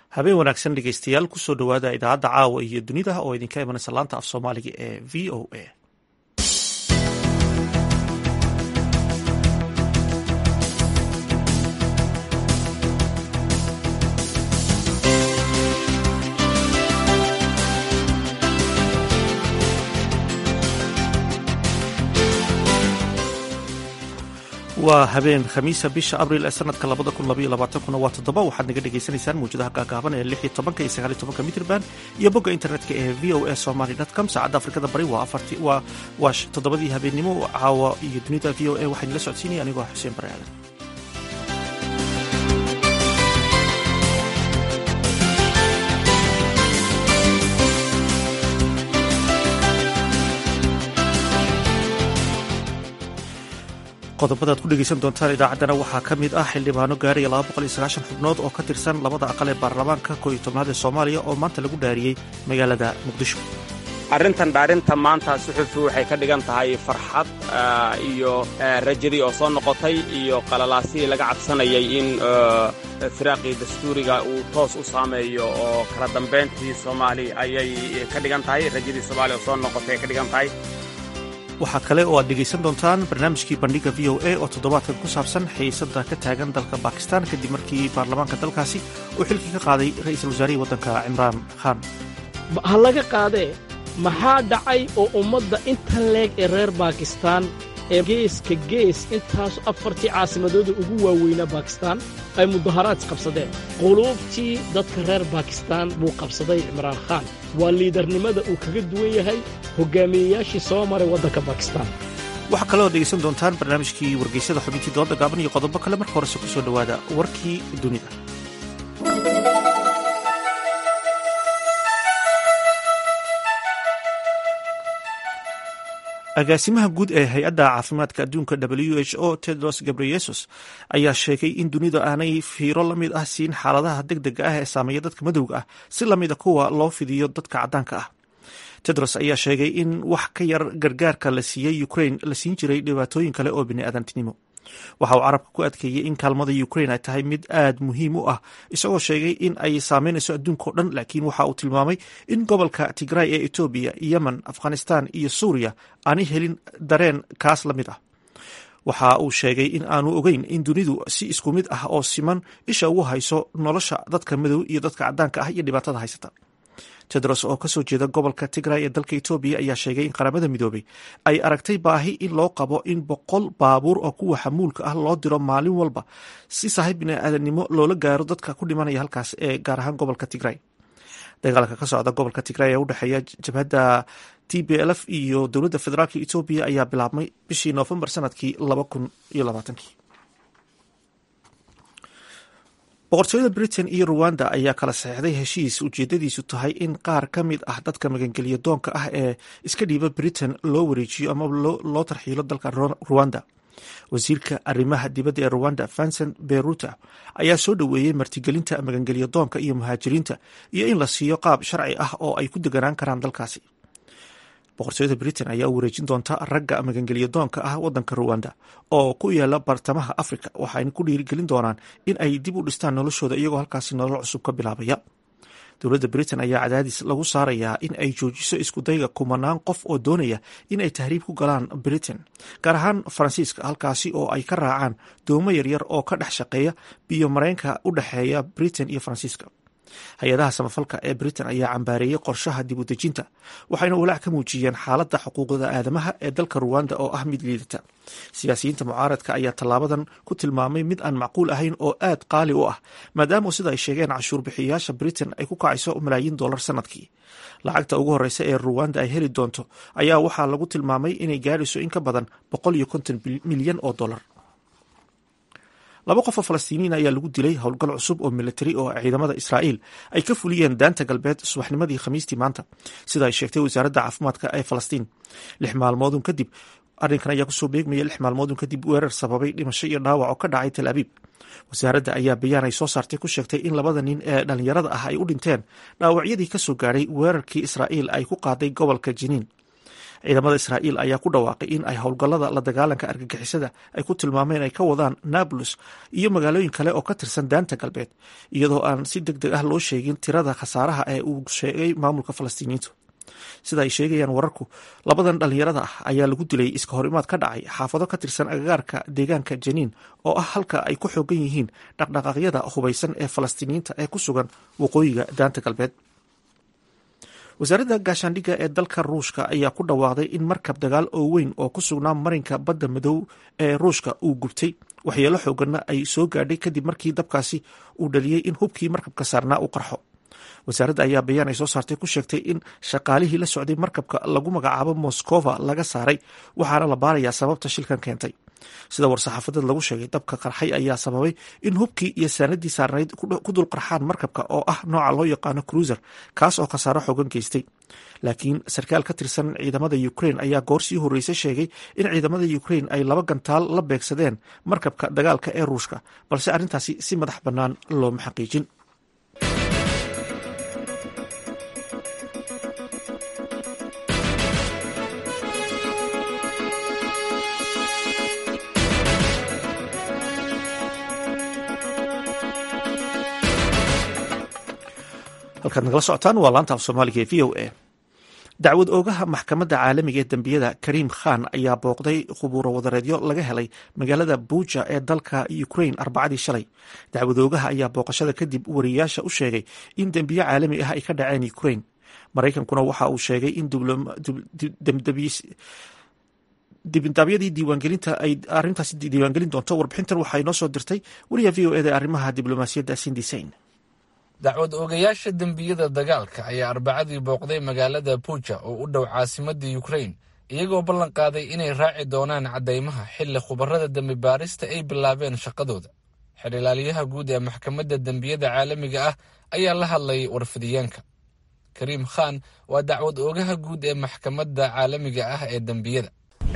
habeen wanaagsan dhegeystayaal kusoo dhowaada idaacadda caawa iyo dunida oo idinka imanaysa laanta af soomaaliga ee v o a waa habeen khamiisa bisha abril ee sanadka labada kun labaiyo labaatankuna waa toddoba waxaad naga dhagaysanaysaan mawjadaha gaagaaban ee lix iyo tobanka iyo sagaal iyo tobanka mitrban iyo bogga internetka ee v o a somaly com saacadda afrikada bari waa afarti waa waa toddobadii habeennimo caawa iyo dunida v o a waxaan la socodsiinaya anigoo xuseen bare aadan qodobada ad ku dhegeysan doontaan idaacaddana waxaa ka mid ah xildhibaano gaaraya xubnood oo ka tirsan labada aqal ee baarlamaanka kooiyo tobnaad ee soomaaliya oo maanta lagu dhaariyey magaalada muqdisho arrintan dhaarinta maanta suxufi waxay ka dhigan tahay farxad iyo rajadii oo soo noqotay iyo qalalaasihii laga cabsanayay in firaaqii dastuuriga uu toos u saameeyo oo kala dambayntii soomaali ayay ka dhigan tahay rajadii soomaaliya oo soo noqotay ay ka dhigan tahay waxaa kale oo aad dhegaysan doontaan barnaamijkii bandhiga v o a oo toddobaadkan ku saabsan xiisada ka taagan dalka bakistan kadib markii baarlamaanka dalkaasi uu xilkii ka qaaday ra'iisul wasaarihii waddanka cimraan khan ha laga qaadee maxaa dhacay oo ummadda inta leeg ee reer baakistaan ee geeska gees intaasu afartii caasimadooda ugu waaweynaa baakistaan ay mudaharaad qabsadeen quluubtii dadka reer baakistaan buu qabsaday cimraan khaan waa liidarnimada uu kaga duwan yahay hogaamiyeyaashii soo maray waddanka bakistan waxaa kaloo dhegaysan doontaan barnaamijkii wargeysyada xubintii dooda gaaban iyo qodobo kale marka horese ku soo dhowaada warkii dunida agaasimaha guud ee hay-adda caafimaadka adduunka w h o tedros gabreyesus ayaa sheegay in dunida aanay fiiro la mid ah siin xaaladaha deg dega ah ee saameeya dadka madowga ah si lamida kuwa loo fidiyo dadka caddaanka ah tedros ayaa sheegay in wax ka yar gargaarka la siiyey ukrain la siin jiray dhibaatooyin kale oo biniaadantinimo waxa uu carabka ku adkeeyey in kaalmada ukrain ay tahay mid aad muhiim u ah isagoo sheegay in ay saameynayso adduunkao dhan laakiin waxa uu tilmaamay in gobolka tigray ee etoobiya yemen afghanistan iyo suuriya aanay helin dareen kaas la mid ah waxa uu sheegay in aanu ogeyn in dunidu si isku mid ah oo siman isha ugu hayso nolosha dadka madow iyo dadka caddaanka ah iyo dhibaatada haysata tedros oo kasoo jeeda gobolka tigray ee dalka etoobiya ayaa sheegay in qaramada midoobay ay aragtay baahi in loo qabo in boqol baabuur oo kuwa xamuulka ah loo diro maalin walba si saaxiib biniaadanimo loola gaaro dadka ku dhimanaya halkaas ee gaar ahaan gobolka tigray dagaalka ka socda gobolka tigray ee u dhexeeya jabhadda t b lf iyo dowladda federaalk etoobiya ayaa bilaabmay bishii noofembar sanadkii laba kun iyo labaatankii boqortooyada britain iyo ruwanda ayaa kala saxeixday heshiis ujeedadiisu tahay in qaar ka mid ah dadka magangeliya doonka ah ee iska dhiiba britain loo wareejiyo ama loo tarxiilo dalka ruwanda wasiirka arrimaha dibadda ee ruwanda vincent beruta ayaa soo dhoweeyey martigelinta magangelya doonka iyo muhaajiriinta iyo in la siiyo qaab sharci ah oo ay ku deganaan karaan dalkaasi boqortooyada britain ayaa u wareejin doonta ragga magangelya doonka ah wadanka ruwanda oo ku yaala bartamaha africa waxayna ku dhiirigelin doonaan in ay dib u dhistaan noloshooda iyagoo halkaasi nolol cusub ka bilaabaya dowladda britain ayaa cadaadis lagu saarayaa in ay joojiso iskudayga kumanaan qof oo doonaya in ay tahriib ku galaan britain gaar ahaan faransiiska halkaasi oo ay ka raacaan doomo yaryar oo ka dhex shaqeeya biyo mareenka u dhexeeya britain iyo faransiiska hay-adaha samafalka ee britain ayaa cambaareeyey qorshaha dib u dejinta waxayna walaac ka muujiyeen xaaladda xuquuqda aadamaha ee dalka ruwanda oo ah mid liidata siyaasiyiinta mucaaradka ayaa tallaabadan ku tilmaamay mid aan macquul ahayn oo aad qaali u ah maadaama sida ay sheegeen cashuur bixiyayaasha britain ay ku kacayso malaayiin dollar sanadkii lacagta ugu horeysa ee ruwanda ay heli doonto ayaa waxaa lagu tilmaamay inay gaadhayso in ka badan boqol iyo konton milyan oo dollar laba qof oo falastiiniin ayaa lagu dilay howlgal cusub oo militari oo ciidamada israa'iil ay ka fuliyeen daanta galbeed subaxnimadii khamiistii maanta sida ay sheegtay wasaaradda caafimaadka ee falastiin lix maalmoodun kadib arrinkan ayaa kusoo beegmaya lix maalmoodun kadib weerar sababay dhimasho iyo dhaawac oo ka dhacay tel abiib wasaaradda ayaa bayaan ay soo saartay ku sheegtay in labada nin ee dhallinyarada ah ay u dhinteen dhaawacyadii kasoo gaadhay weerarkii israa'iil ay ku qaaday gobolka jiniin ciidamada israa'iil ayaa ku dhawaaqay in ay howlgallada la dagaalanka argagixisada ay ku tilmaameen ay ka wadaan nablus iyo magaalooyin kale oo ka tirsan daanta galbeed iyadoo aan si deg deg ah loo sheegin tirada khasaaraha ee uu sheegay maamulka falastiiniyiintu sida ay sheegayaan wararku labadan dhallinyarada ah ayaa lagu dilay iska hor imaad ka dhacay xaafado ka tirsan agagaarka deegaanka janiin oo ah halka ay ku xoogan yihiin dhaqdhaqaaqyada hubaysan ee falastiiniyiinta ee ku sugan waqooyiga daanta galbeed wasaaradda gaashaandhigga ee dalka ruushka ayaa ku dhawaaqday in markab dagaal oo weyn oo ku sugnaa marinka badda madow ee ruushka uu gubtay waxyeelo xooganna ay soo gaadhay kadib markii dabkaasi uu dhaliyey in hubkii markabka saarnaa uu qarxo wasaaradda ayaa bayaan ay soo saartay ku sheegtay in shaqaalihii la socday markabka lagu magacaabo moskova laga saaray waxaana la baarayaa sababta shilkan keentay sida war-saxaafadeed lagu sheegay dabka qarxay ayaa sababay in hubkii iyo saanadii saarnayd ku dul qarxaan markabka oo ah nooca loo yaqaano cruiser kaas oo khasaaro xoogan geystay laakiin sarkaal ka tirsan ciidamada ukrain ayaa goor sii horreysay sheegay in ciidamada ukrain ay laba gantaal la beegsadeen markabka dagaalka ee ruushka balse arrintaasi si madax bannaan looma xaqiijin halkaad nagala socotaan waa laanta af soomaaliga ee v o a dacwad oogaha maxkamadda caalamiga ee dembiyada kariim khan ayaa booqday khubuuro wadareedyo laga helay magaalada buuja ee dalka ukrain arbacadii shalay dacwad oogaha ayaa booqashada kadib wariyayaasha u sheegay in dembiyo caalami ah ay ka dhaceen ukrain maraykankuna waxa uu sheegay in dibindaabyadii diiwaangelinta ay arrintaasi diiwaangelin doonto warbixintan waxaa inoo soo dirtay wariya v o eda arrimaha diblomaasiyadda sindisain dacwad oogayaasha dembiyada dagaalka ayaa arbacadii booqday magaalada buuja oo u dhow caasimadda yukrain iyagoo ballan qaaday inay raaci doonaan caddaymaha xilli khubarada dembi baarista ay bilaabeen shaqadooda xidhilaaliyaha guud ee maxkamadda dembiyada caalamiga ah ayaa la hadlay warfidiyeenka kariim khan waa dacwad oogaha guud ee maxkamadda caalamiga ah ee dembiyada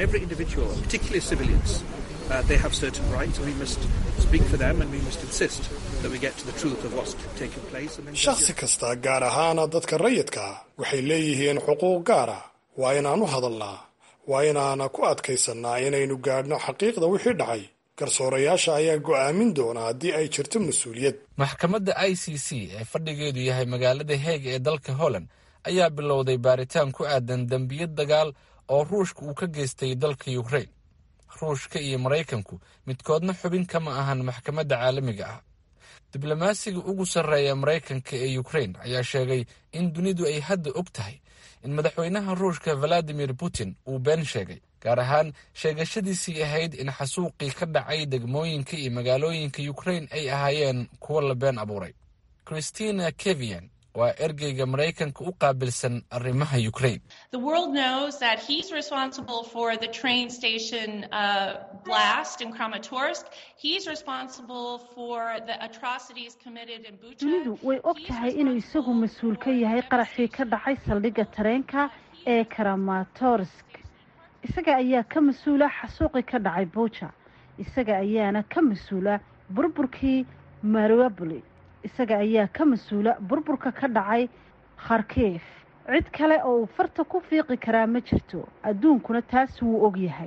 shakhsi kasta gaar ahaana dadka rayidka ah waxay leeyihiin xuquuq gaar ah waa inaan u hadalnaa waa inaana ku adkaysannaa inaynu gaadhno xaqiiqda wixii dhacay garsoorayaasha ayaa go'aamin doona haddii ay jirto mas-uuliyad maxkamadda i c c ee fadhigeedu yahay magaalada heeg ee dalka holland ayaa bilowday baaritaan ku aadan dembiyo dagaal oo ruushka uu ka geystay dalka yukrain ruushka iyo maraykanku midkoodna xubin kama ahan maxkamadda caalamiga ah diblomaasiga ugu sarreeya maraykanka ee yukrain ayaa sheegay in dunidu ay hadda og tahay in madaxweynaha ruushka valadimir putin uu been sheegay gaar ahaan sheegashadiisii ahayd in xasuuqii ka dhacay degmooyinka iyo magaalooyinka yukrain ay ahaayeen kuwo la been abuuray christina kevian waa ergeyga maraykanka u qaabilsan arrimaha ukrain dunidu way og tahay inuu isagu mas-uul ka yahay qaraxii ka dhacay saldhigga tareenka ee karamatorsk isaga ayaa ka mas-uula xasuuqii ka dhacay buuja isaga ayaana ka mas-uula burburkii mariaboli isaga ayaa ka mas-uula burburka ka dhacay kharkiif cid kale oo uu farta ku fiiqi karaa ma jirto adduunkuna taas wuu og yahay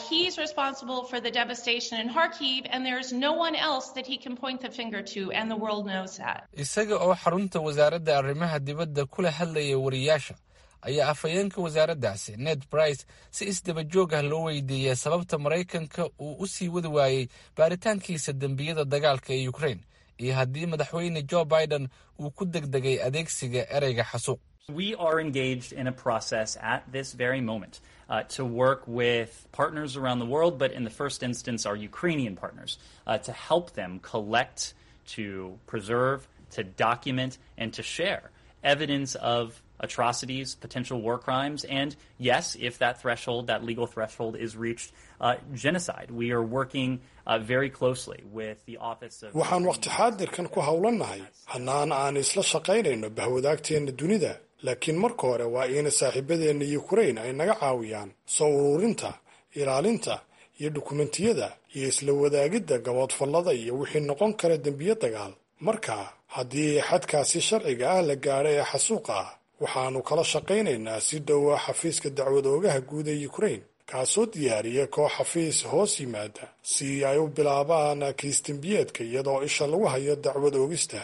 isaga oo xarunta wasaaradda arrimaha dibadda kula hadlaya wariyaasha ayaa afhayeenka wasaaraddaasi ned brice si isdaba joog ah loo weydiiyey sababta maraykanka uu u sii wadi waayey baaritaankiisa dembiyada dagaalka ee ukrain iyo haddii madaxweyne jo biden uu ku degdegay adeegsiga ereyga xasuuq We are engaged in a process at this very moment uh, to work with partners around the world, but in the first instance, our Ukrainian partners, uh, to help them collect, to preserve, to document, and to share evidence of atrocities, potential war crimes, and yes, if that threshold, that legal threshold is reached, uh, genocide. We are working uh, very closely with the Office of. waxaan waqti xaadirkan ku howlannahay hannaan aan isla shaqaynayno bahwadaagteenna dunida laakiin marka hore waa ina saaxiibadeenna yukrain ay naga caawiyaan soo ururinta ilaalinta iyo dukumentiyada iyo isla wadaagidda gaboodfallada iyo wixii noqon kara dembiyo dagaal marka haddii xadkaasi sharciga ah la gaadho ee xasuuqa ah waxaannu kala shaqaynaynaa si dhowa xafiiska dacwad oogaha guud ee ukrain kaasoo diyaariya koox xafiis hoos yimaada si ay u bilaabaan kiisdembiyeedka iyadoo isha lagu hayo dacwad oogista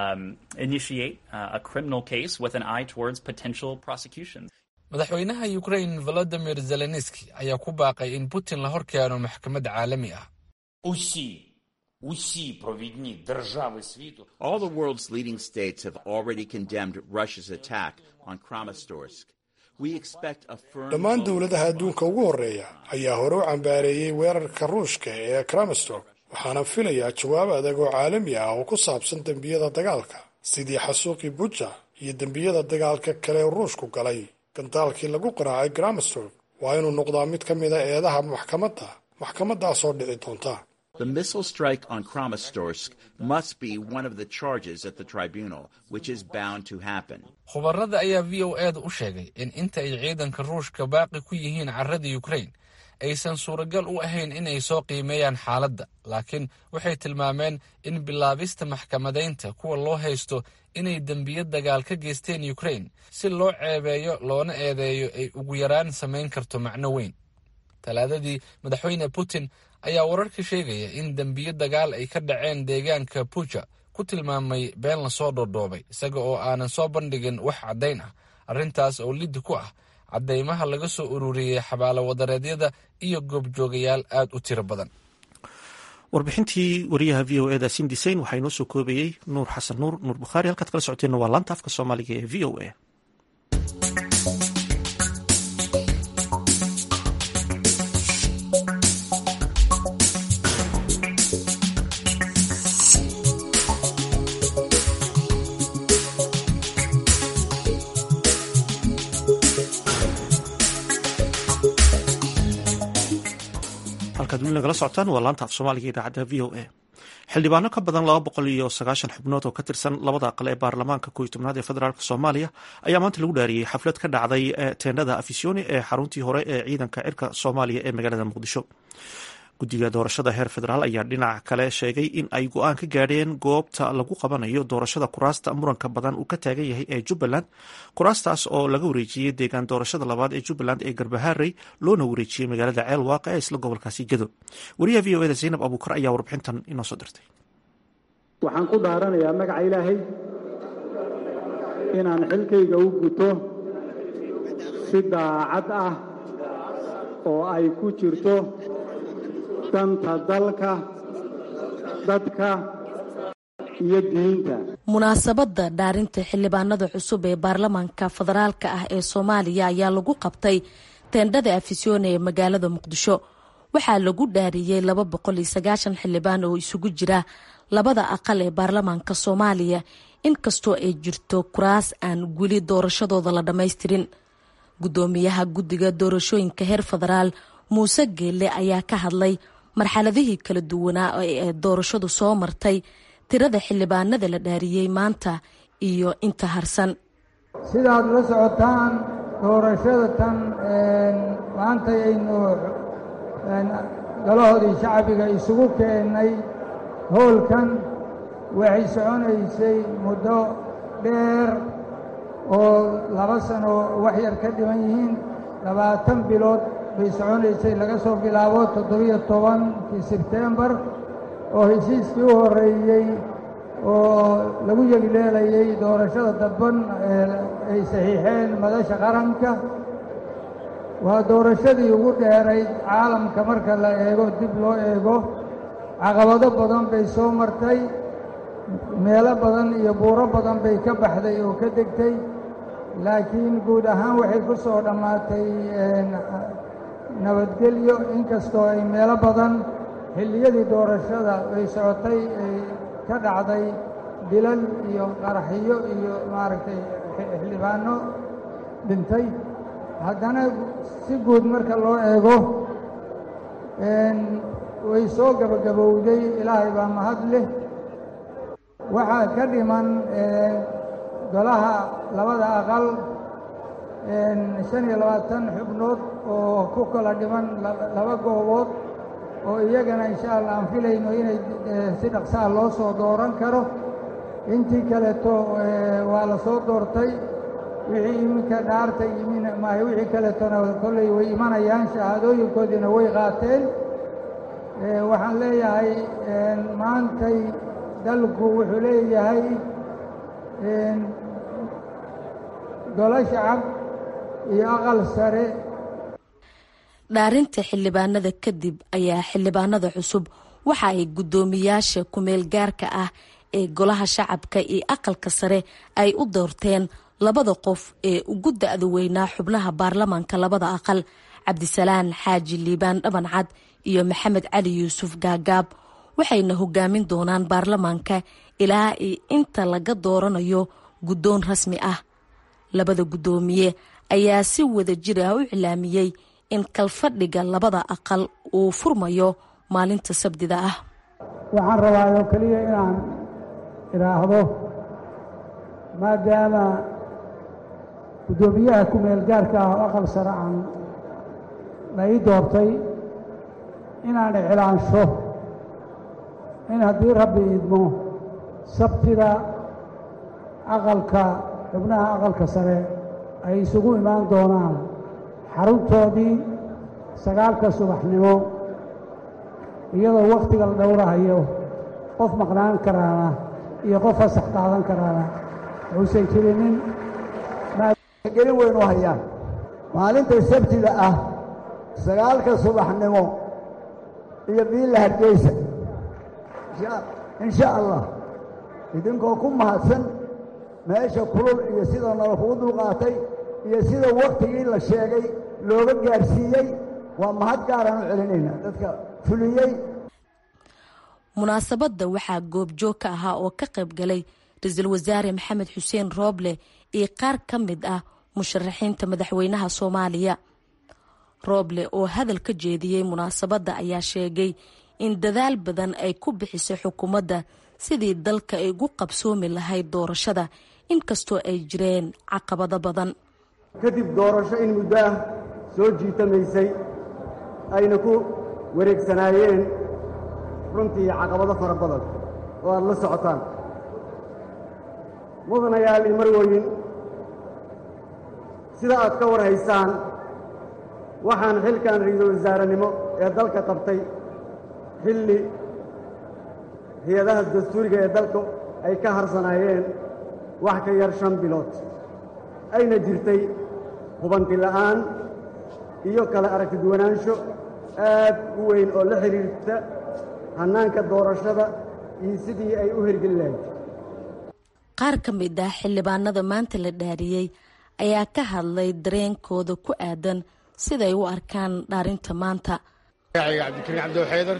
madaxweynaha ukrain volodimir zelenski ayaa ku baaqay in putin la hor keeno maxkamad caalami ah All the world's leading states have already condemned Russia's attack on Kramatorsk. We expect a firm dhammaan dowladaha adduunka ugu horreeya ayaa hore u cambaareeyey weerarka ruushka ee kramistok waxaana filayaa jawaab adag oo caalami ah oo ku saabsan dembiyada dagaalka sidii xasuuqii buja iyo dembiyada dagaalka kale ee ruushku galay gandaalkii lagu qaraacay kramistok waa inuu noqdaa mid ka mida eedaha maxkamadda maxkamadaasoo dhici doonta The missile strike on Kramatorsk must be one of the charges at the tribunal, which is bound to happen. khubarada ayaa v o eeda u sheegay in inta ay ciidanka ruushka baaqi ku yihiin carrada ukrain aysan suuragal u ahayn inay soo qiimeeyaan xaaladda laakiin waxay tilmaameen in bilaabista maxkamadaynta kuwa loo haysto inay dembiyo dagaal ka geysteen ukrain si loo ceebeeyo loona eedeeyo ay ugu yaraan samayn karto macno weyn talaadadii madaxweyne putin ayaa wararka sheegaya in dembiyo dagaal ay ka dhaceen deegaanka buja ku tilmaamay been lasoo dhoodhoobay isaga oo aanan soo bandhigin wax caddayn ah arrintaas oo liddi ku ah caddaymaha laga soo ururiyey xabaalo wadareedyada iyo goobjoogayaal aad u tiro badan warbixintii wariyaha v o eda sindisayn waxaa inoo soo koobayey nuur xasan nuur nuur bukhaari halkaad kala socoteenna waa laanta afka soomaaliga ee v o a halkaad weli nagala socotaan waa laanta af soomaaliga idaacadda v o a xildhibaano ka badan laba boqol iyo sagaashan xubnood oo ka tirsan labada aqal ee baarlamaanka kooiy tobnaad ee federaalk soomaaliya ayaa maanta lagu dhaariyey xaflad ka dhacday teendhada afisyooni ee xaruntii hore ee ciidanka cirka soomaaliya ee magaalada muqdisho guddiga doorashada heer federaal ayaa dhinac kale sheegay in ay go-aan ka gaadheen goobta lagu qabanayo doorashada kuraasta muranka badan uu ka taagan yahay ee jubbaland kuraastaas oo laga wareejiyey deegaan doorashada labaad ee jubbaland ee garbaharey loona wareejiyey magaalada ceelwaaq ee isla gobolkaasi gedo wariyaha v o eda zaynab abuukar ayaa warbixintan inoo soo dirtay waxaan ku dhaaranayaa magaca ilaahay inaan xilkayga u guto si daacad ah oo ay ku jirto danta dalka dadka iyo diinta munaasabadda dhaarinta xildhibaanada cusub ee baarlamaanka federaalka ah ee soomaaliya ayaa lagu qabtay teendhada afisyoone ee magaalada muqdisho waxaa lagu dhaariyey laba boqol iyo sagaashan xildhibaan oo isugu jira labada aqal ee baarlamaanka soomaaliya inkastoo ay jirto kuraas aan weli doorashadooda la dhammaystirin guddoomiyaha guddiga doorashooyinka heer federaal muuse geelle ayaa ka hadlay marxaladihii kala duwanaa ee doorashadu soo martay tirada xildhibaanada la dhaariyey maanta iyo inta harsan sidaad la socotaan doorashada tan maanta aynu galahoodii shacbiga isugu keennay howlkan waxay soconaysay muddo dheer oo laba sano wax yar ka dhiman yihiin labaatan bilood bay soconaysay laga soo bilaabo toddobiyo tobankii sebtembar oo heshiiskii u horreeyey oo lagu yegleelayay doorashada dadban ay saxiixeen madasha qaranka waa doorashadii ugu dheerayd caalamka marka la eego dib loo eego caqabado badan bay soo martay meelo badan iyo buuro badan bay ka baxday oo ka degtay laakiin guud ahaan waxay ku soo dhammaatay nabadgelyo inkastoo ay meelo badan xilliyadii doorashada ay socotay ay ka dhacday dilal iyo qaraxyo iyo maaragtay xildhibaano dhintay haddana si guud marka loo eego way soo gabagabowday ilaahay baa mahad leh waxaa ka dhiman golaha labada aqal shan iyo labaatan xubnood oo ku kala dhiman laba goobood oo iyagana insha allah aan filayno inay si dhaqsaha loo soo dooran karo intii kaleeto waa la soo doortay wixii iminka dhaarta yimin maahe wixii kaletona kolley way imanayaan shahaadooyinkoodiina way qaateen waxaan leeyahay maantay dalku wuxuu leeyahay golo shacab iyo aqal sare dhaarinta xildhibaanada kadib ayaa xildhibaanada cusub waxa ay guddoomiyaasha kumeel gaarka ah ee golaha shacabka iyo aqalka sare ay u doorteen labada qof ee ugu da-da weynaa xubnaha baarlamaanka labada aqal cabdisalaan xaaji liibaan dhabancad iyo maxamed cali yuusuf gaagaab waxayna hogaamin doonaan baarlamaanka ilaa iyo inta laga dooranayo guddoon rasmi ah labada guddoomiye ayaa si wada jir ah u iclaamiyey in kalfadhiga labada aqal uu furmayo maalinta sabdida ah waxaan rabaa oo keliya inaan idhaahdo maadaama guddoomiyaha ku-meel gaarka ah oo aqal sare aan la ii doortay inaan iclaansho in haddii rabbi idmo sabtida aqalka xubnaha aqalka sare ay isugu imaan doonaan xaruntoodii sagaalka subaxnimo iyadoo wakhtiga la dhowrahayo qof maqnaan karaana iyo qof fasax qaadan karaana wuusan jirinin gelin weyn u hayaan maalinta sabtida ah sagaalka subaxnimo iyo biilla hargeysa in sha allah idinkoo ku mahadsan meesha kulul iyo sida nala kugu dulqaatay iyo sida wakhtigii la sheegay looga gaadhsiiyey waa mahad gaaraan u celinaynaa dadka fuliyey munaasabadda waxaa goobjoog ka ahaa oo ka qayb galay ra-iisul wasaare maxamed xuseen rooble iyo qaar ka mid ah musharaxiinta madaxweynaha soomaaliya rooble oo hadal ka jeediyey munaasabadda ayaa sheegay in dadaal badan ay ku bixisay xukuumadda sidii dalka ay ugu qabsoomi lahayd doorashada inkastoo ay jireen caqabado badan kadib doorasho in muddo ah soo jiitamaysay ayna ku wareegsanaayeen runtii caqabado fara badan oo aad la socotaan mudanayaal iyo marwoyin sida aad ka war haysaan waxaan xilkan ra-iisul wasaarenimo ee dalka qabtay xilli hay-adaha dastuuriga ee dalka ay ka harsanaayeen wax ka yar shan bilood ayna jirtay hubanti la'aan iyo kala aragti duwanaansho aad u weyn oo la xidhiirta hannaanka doorashada iyo sidii ay u hirgeli lahayd qaar ka mid ah xildhibaanada maanta la dhaariyey ayaa ka hadlay dareenkooda ku aadan siday u arkaan dhaarinta maanta magacayga cabdikariin cabdiw xaydar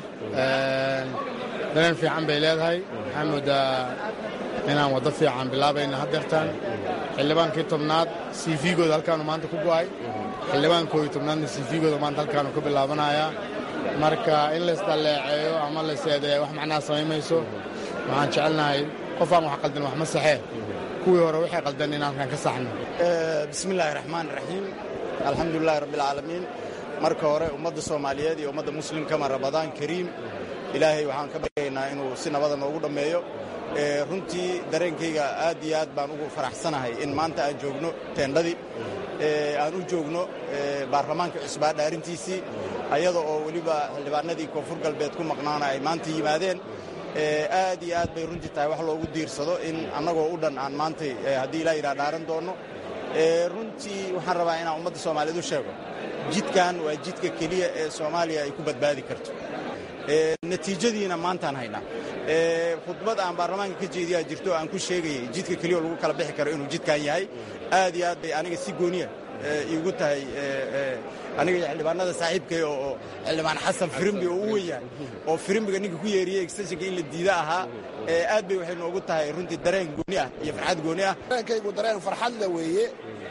dareen fiican bay leedahay waxaan moodaa inaan waddo fiican bilaabayna haddeertaan xildhibaankii tobnaad cv-gooda halkaanu maanta ku go'ay xildhibaankooyi tobnaadna cv-gooda maanta halkaanu ka bilaabanayaa marka in laysdalleeceeyo ama layseedeeya wax macnaha samaymayso waxaan jecelnahay qof aan wax qaldan wax ma saxee kuwii hore waxay qaldan in halkan ka saxno bismillaahi raxmaan raxiim alxamdulilahi rabbialcaalamiin marka hore ummadda soomaaliyeed iyo ummadda muslimkama rabadaan kariim ilaahay waxaan ka baryaynaa inuu si nabada noogu dhammeeyo runtii dareenkayga aad iyo aad baan ugu faraxsanahay in maanta aan joogno teendhadii aan u joogno baarlamaanka cusbaa dhaarintiisii ayada oo weliba xildhibaanadii koonfur galbeed ku maqnaana ay maanta yimaadeen aad iyo aad bay runtii tahay wax loogu diirsado in annagoo u dhan aan maantay haddii ilaa yidhaha dhaaran doonno runtii waxaan rabaa inaan ummadda soomaaliyeed u sheego jidkan waa jidka keliya ee soomaaliya ay ku badbaadi karto natiijadiina maantaan haynaa khudbad aan baarlamaanka ka jeediyaa jirto aan ku sheegayay jidka keliya oo lagu kala bixi karo inuu jidkan yahay aad iyo aad bay aniga si gooniya iigu tahay aniga iyo xildhibaanada saaxiibkay oo xildhibaan xasan firimbi oo u wen yahay oo firimbiga ninka ku yeeriyey extensionka in la diida ahaa aad bay waxay noogu tahay runtii dareen gooni ah iyo farxad gooni ah dareenkaygu dareen farxadle weeye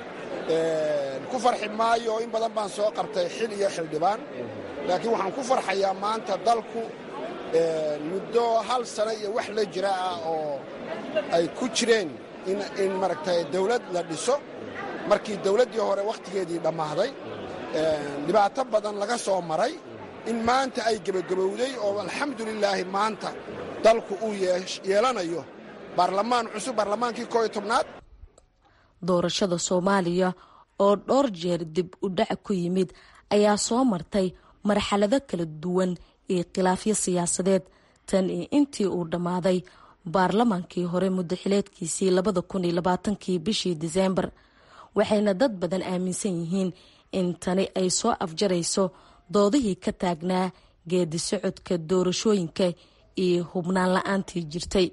ku farxi maayo in badan baan soo qabtay xil iyo xildhibaan laakiin waxaan ku farxayaa maanta dalku muddo hal sano iyo wax la jira ah oo ay ku jireen in maaragtay dawlad la dhiso markii dawladdii hore wakhtigeedii dhammaaday dhibaato badan laga soo maray in maanta ay gebagabowday oo alxamdulilaahi maanta dalku uu yeelanayo baarlamaan cusub baarlamaankii kooiyo tobnaad doorashada soomaaliya oo dhowr jeer dib u dhac ku yimid ayaa soo martay marxalado kala duwan iyo khilaafyo siyaasadeed tan iyo intii uu dhammaaday baarlamaankii hore muddaxileedkiisii labada kun iyo labaatankii bishii diseembar waxayna dad badan aaminsan yihiin in tani ay soo afjarayso doodihii ka taagnaa geedi socodka doorashooyinka iyo hubnaan la-aantii jirtay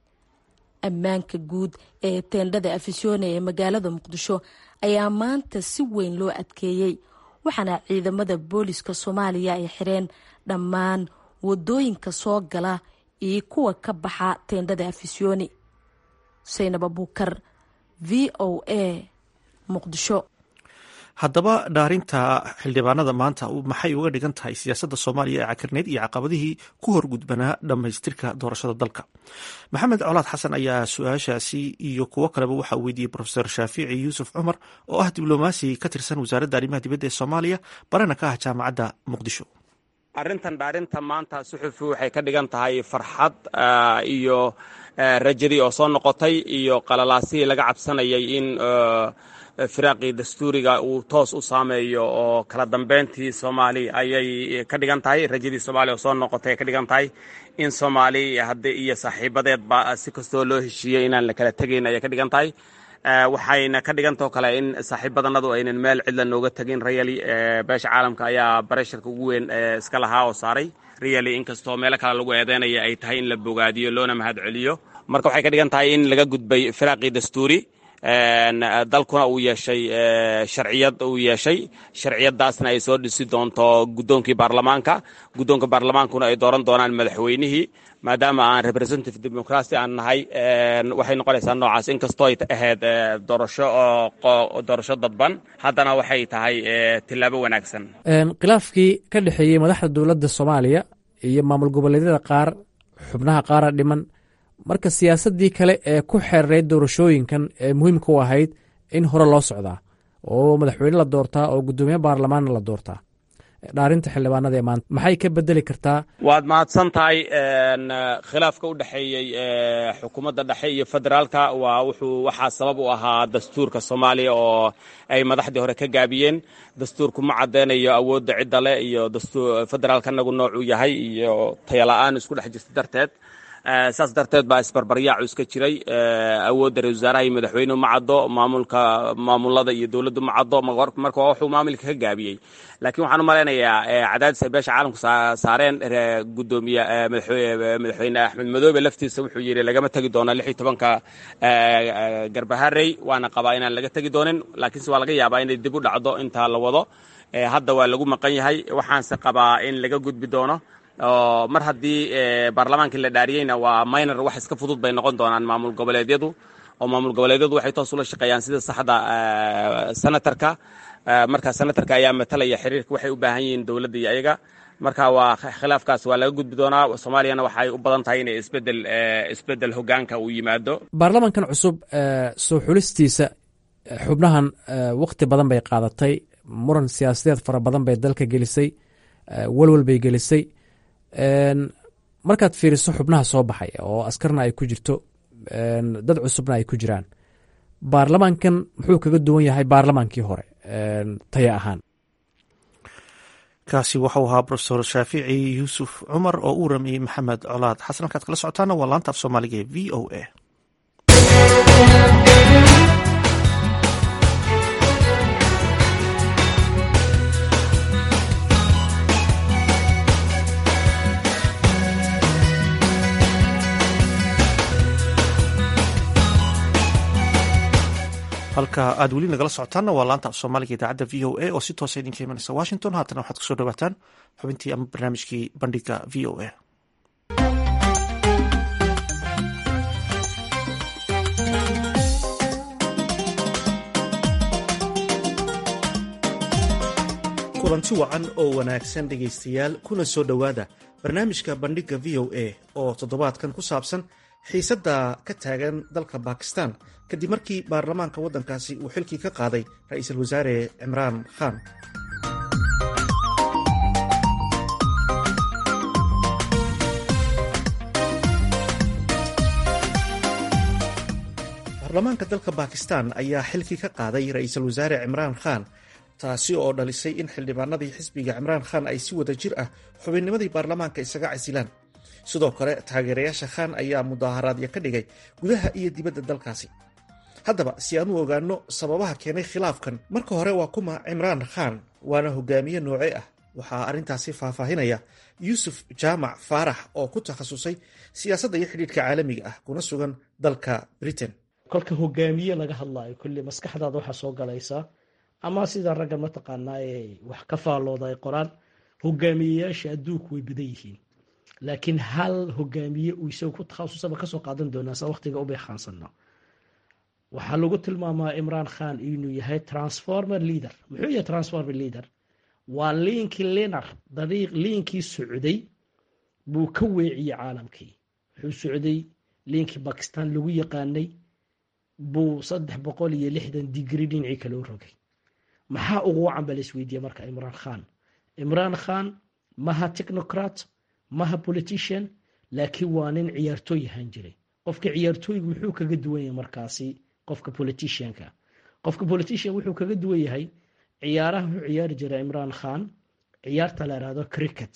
ammaanka guud ee teendhada afisyoone ee magaalada muqdisho ayaa maanta si weyn loo adkeeyey waxaana ciidamada booliska soomaaliya ay xireen dhammaan wadooyinka soo gala iyo kuwa ka baxa teendhada afisyooni saynab abuukar v o a muqdisho haddaba dhaarinta xildhibaanada maanta maxay uga dhigan tahay siyaasadda soomaaliya ee cakirneyd iyo caqabadihii ku horgudbanaa dhammaystirka doorashada dalka maxamed colaad xasan ayaa su-aashaasi iyo kuwo kaleba waxaa uu weydiiyey profesor shaafici yuusuf cumar oo ah diblomaasi ka tirsan wasaaradda arrimaha dibadda ee soomaaliya barana ka ah jaamacadda muqdisho arrintan dhaarinta maanta suxufi waxay ka dhigan tahay farxad iyo rajadii oo soo noqotay iyo qalalaasihii laga cabsanayay in firaaqii dastuuriga uu toos u saameeyo oo kala dambeyntii soomaali ayay ka dhigan tahay rajadii soomaaliya oo soo noqotay ay ka dhigan tahay in soomaali haddi iyo saaxiibadeedba si kastoo loo heshiiyey inaan la kala tegayn ayay ka dhigan tahay waxayna ka dhigantao kale in saaxiibadanadu aynan meel cidla nooga tegin rayali beesha caalamka ayaa baresharka ugu weyn iska lahaa oo saaray rayali inkastoo meelo kale lagu eedeynaya ay tahay in la bogaadiyo loona mahad celiyo marka waxay ka dhigan tahay in laga gudbay firaaqii dastuuri dalkuna uu yeeshay sharciyad uu yeeshay sharciyadaasna ay soo dhisi doonto guddoonkii baarlamaanka guddoonka baarlamaankuna ay dooran doonaan madaxweynihii maadaama aan representative democracy aan nahay waxay noqonaysaa noocaas inkastoo ay ahayd doorasho doorasho dadban haddana waxay tahay tillaabo wanaagsan khilaafkii ka dhexeeyey madaxda dowladda soomaaliya iyo maamul goboleedyada qaar xubnaha qaara dhiman marka siyaasaddii kale ee ku xeerayd doorashooyinkan ee muhiimka u ahayd in hore loo socdaa oo madaxweyne la doortaa oo guddoomiye baarlamaanna la doortaa dhaarinta xildhibaanada ee maanta maxay ka bedeli kartaa waad mahadsan tahay khilaafka u dhexeeyey xukuumadda dhexe iyo federaalka waa wuxuu waxaa sabab u ahaa dastuurka soomaaliya oo ay madaxdii hore ka gaabiyeen dastuurku ma caddeynayo awoodda cidda leh iyo federaalka anagu noocuu yahay iyo tayala-aan isku dhex jirta darteed saas darteed baa isbarbaryaacu iska jiray awoodda ra-isul wasaaraha iyo madaxweynuhu ma caddo maamulka maamulada iyo dowladdu ma caddo marka waa wuxuu maamulka ka gaabiyey laakiin waxaan u malaynayaa cadaadis ay beesha caalamku saareen gudoomiye madaxweyne axmed madoobe laftiisa wuxuu yidhi lagama tegi doono lix iyo tobanka garbaharey waana qabaa inaan laga tegi doonin laakiinse waa laga yaabaa inay dib u dhacdo intaa la wado hadda waa lagu maqan yahay waxaanse qabaa in laga gudbi doono mar haddii baarlamaankii la dhaariyeyna waa minor wax iska fudud bay noqon doonaan maamul goboleedyadu oo maamul goboleedyadu waxay toos ula shaqeeyaan sida saxda senatarka marka senatarka ayaa matalaya xiriirka waxay u baahan yihiin dowladda iyo ayaga marka waa khilaafkaas waa laga gudbi doonaa soomaaliyana waxay u badan tahay inay isbedel isbedel hogaanka uu yimaado baarlamankan cusub soo xulistiisa xubnahan wakhti badan bay qaadatay muran siyaasadeed fara badan bay dalka gelisay walwal bay gelisay markaad fiiriso xubnaha soo baxay oo askarna ay ku jirto dad cusubna ay ku jiraan baarlamaankan muxuu kaga duwan yahay baarlamaankii hore taya ahaan kaasi waxau ahaa rofesor shaafici yuusuf cumar oo u ramiyey maxamed colaad xasan halkaad kala socotaana waa laanta af soomaaliga ee v o a halka aad weli nagala socotaanna waa laanta af soomaaliga idaacadda v o a oo si toosa idinka imanaysa washington haatana waxaad kusoo dhawaataan xubintii ama barnaamijkii bandhiga v o a kulanti wacan oo wanaagsan dhegaystayaal kuna soo dhowaada barnaamijka bandhiga v o a oo toddobaadkan ku saabsan xiisadda ka taagan dalka bakistan kadib markii baarlamaanka waddankaasi uu xilkii ka qaaday ra-iisul wasaare cimraan khan baarlamaanka dalka bakistan ayaa xilkii ka qaaday ra-iisul wasaare cimraan khan taasi oo dhalisay in xildhibaanadii xisbiga cimraan khan ay si wada jir ah xubinnimadii baarlamaanka isaga casilaan sidoo kale taageerayaasha khan ayaa mudaaharaadyo ka dhigay gudaha iyo dibadda dalkaasi haddaba si aan u ogaanno sababaha keenay khilaafkan marka hore waa kuma cimraan khan waana hogaamiye nooce ah waxaa arrintaasi faahfaahinaya yuusuf jaamac faarax oo ku takhasusay siyaasadda iyo xidhiidhka caalamiga ah kuna sugan dalka britain kolka hogaamiye laga hadlaayo kulli maskaxdaada waxaa soo galaysaa ama sida ragga mataqaanaa ee wax ka faallooda ay qoraan hogaamiyeyaasha adduunku way badan yihiin laakiin hal hogaamiye uu isagu ku takhasusaba kasoo qaadan doonaa sa waqtiga u beekaansano waxaa lagu tilmaamaa imraan khan inuu yahay transformer leader muxuu yahay transformer leader waa liinkii linar dariiq liinkii socday buu ka weeciyey caalamkii wuxuu socday liinkii bakistan lagu yaqaanay buu saddex boqol iyo lixdan digri dhinacii kale u rogay maxaa ugu wacan ba la isweydiiyey marka imraan khan imraan khan maha technocrat maha politician laakiin waa nin ciyaartooy ahaan jiray qofka ciyaartooygu wuxuu kaga duwan yahay markaasi qofka politicianka qofka politician wuxuu kaga duwan yahay ciyaaraha wuxuu ciyaari jiray imraan khan ciyaarta la ihahdo cricket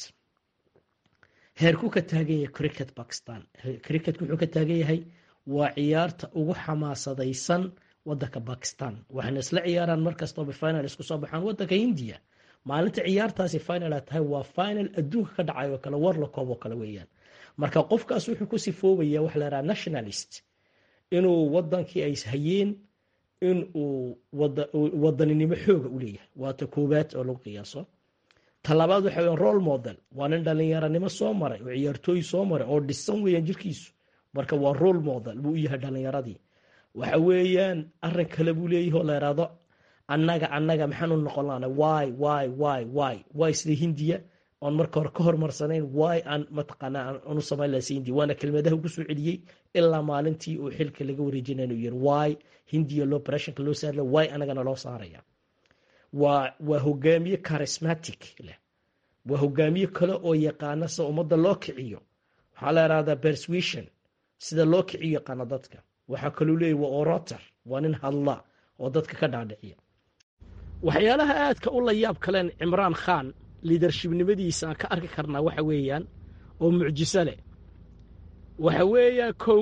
heerku ka taagan yahay cricket bakistan cricket wuxuu ka taagan yahay waa ciyaarta ugu xamaasadaysan wadanka bakistan waxayna isla ciyaaraan markastooba final isku soo baxaan wadanka hindiya maalinta ciyaartaasi final tahay waa final adduunka ka dhacay oo kale war la koob oo kale weeyaan marka qofkaas wuxuu ku sifoobaya waxa la yidhaha nationalist inuu wadankii ay hayeen in uu wadaninimo xooga u leeyahay waata koowaad oo lagu qiyaaso talabaad waxa weya role model waa nin dhalinyaranimo soo maray oo ciyaartooy soo maray oo dhisan weeyaan jirkiisu marka waa role model buu u yahay dhalinyaradii waxa weeyaan arin kale buu leeyahay oo la yidhaahdo annaga annaga maxaanu noqon laana wy wy wy wy wy sida hindiya oon marka hore ka hormarsanayn wy aan mataqaanaa aanu samayn laha si hindiya waana kelmadaha ugu soo celiyey ilaa maalintii uu xilka laga wareejinay inuu yiri wy hindiya loo operationka loo saarla wy annagana loo saaraya waa waa hogaamiye charismatic leh waa hogaamiye kale oo yaqaana sida ummadda loo kiciyo waxaa la yidhahdaa persuasion sida loo kiciyo yaqaana dadka waxaa kaloo leeyahy waa orotor waa nin hadla oo dadka ka dhaadhiciya waxyaalaha aadka u la yaab kaleen cimraan khan liidarshibnimadiisa aan ka arki karnaa waxa weeyaan oo mucjiso leh waxa weeyaan kow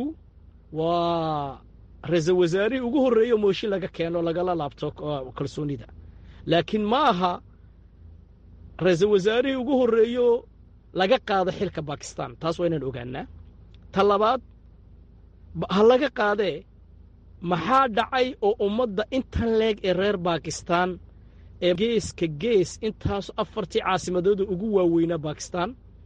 waa ra-iisul wasaarihii ugu horreeyo mooshin laga keeno lagala laabto kalsoonida laakiin ma aha ra-iisul wasaarihii ugu horreeyo laga qaado xilka bakistan taas waa inaan ogaanaa ta labaad ha laga qaadee maxaa dhacay oo ummadda intan leeg ee reer bakistan ee geeska gees intaas afartii caasimadooda ugu waaweynaa bakistan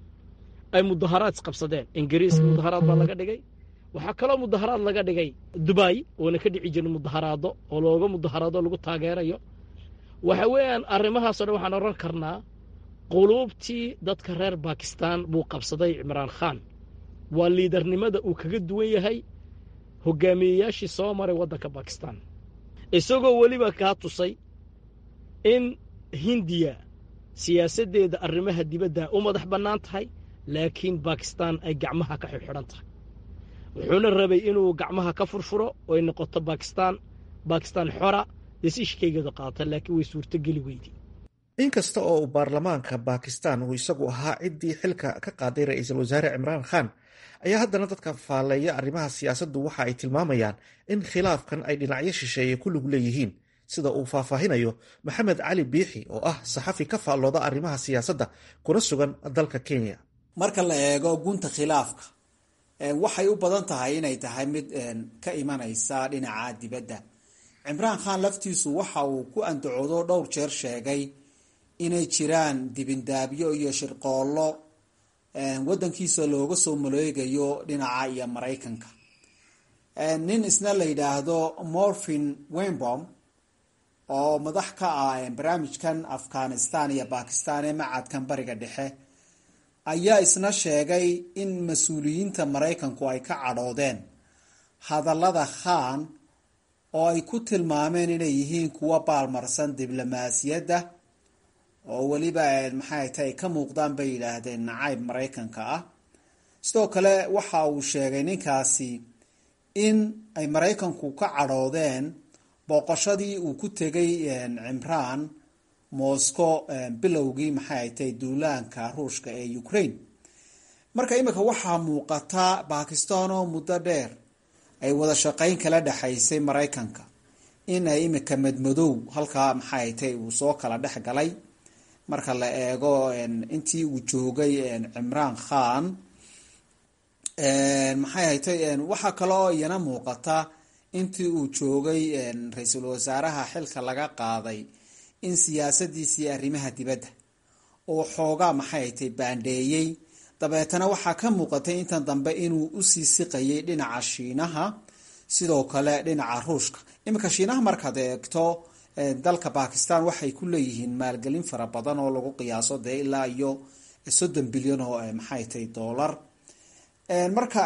ay mudaharaad isqabsadeen ingiriiska mudaharaad baa laga dhigay waxaa kaloo mudaharaad laga dhigay dubai oona ka dhici jirin mudaharaado oo looga mudaharaado lagu taageerayo waxa weeyaan arrimahaasoo dhan waxaan odhan karnaa quluubtii dadka reer bakistan buu qabsaday cimraan khan waa liidarnimada uu kaga duwan yahay hogaamiyeyaashii soo maray waddanka bakistan isagoo weliba kaa tusay in hindiya siyaasaddeeda arrimaha dibadda u madax bannaan tahay laakiin bakistan ay gacmaha ka xidxidhan tahay wuxuuna rabay inuu gacmaha ka furfuro oo ay noqoto bakistan bakistan xora desiishkaygeedu qaata laakiin way suurtogeli weydi inkasta oo uu baarlamaanka bakistan uu isagu ahaa ciddii xilka ka qaaday ra-iisul wasaare cimraan khan ayaa haddana dadka faalleeya arrimaha siyaasaddu waxa ay tilmaamayaan in khilaafkan ay dhinacyo shisheeye ku lug leeyihiin sida uu faahfaahinayo maxamed cali biixi oo ah saxafi ka faallooda arrimaha siyaasadda kuna sugan dalka kenya marka la eego gunta khilaafka waxay u badan tahay inay tahay mid ka imanaysa dhinaca dibadda cimraan khan laftiisu waxa uu ku andacoodo dhowr jeer sheegay inay jiraan dibindaabyo iyo shirqoollo waddankiisa looga soo maleegayo dhinaca iyo maraykanka nin isna la yidhaahdo morphin wenbom oo madax ka ah barnaamijkan afghanistan iyo bakistan ee macadkan bariga dhexe ayaa isna sheegay in mas-uuliyiinta maraykanku ay ka cadhoodeen hadallada khan oo ay ku tilmaameen inay yihiin kuwa baalmarsan diblomaasiyadda oo weliba maxay tahay ka muuqdaan bay yidhaahdeen nacayb maraykanka ah sidoo kale waxa uu sheegay ninkaasi in ay maraykanku ka cadhoodeen booqashadii uu ku tegay cimraan moscow bilowgii maxay ay tahay duulaanka ruushka ee ukraine marka imika waxaa muuqata bakistan oo muddo dheer ay wada shaqayn kala dhexaysay maraykanka in ay imika madmadow halkaa maxay ay tahay uu soo kala dhex galay marka la eego intii uu joogay cimraan khan maxay haytay waxaa kaloo iyana muuqata intii uu joogay ra-iisul wasaaraha xilka laga qaaday in siyaasadiisii arrimaha dibadda oo xoogaa maxay haytay baandheeyey dabeetana waxaa ka muuqatay intan dambe inuu usii siqayay dhinaca shiinaha sidoo kale dhinaca ruushka iminka shiinaha markaad eegto dalka bakistan waxay ku leeyihiin maalgelin fara badan oo lagu qiyaaso dee ilaa iyo soddon bilyan oo maxay tahay dollar marka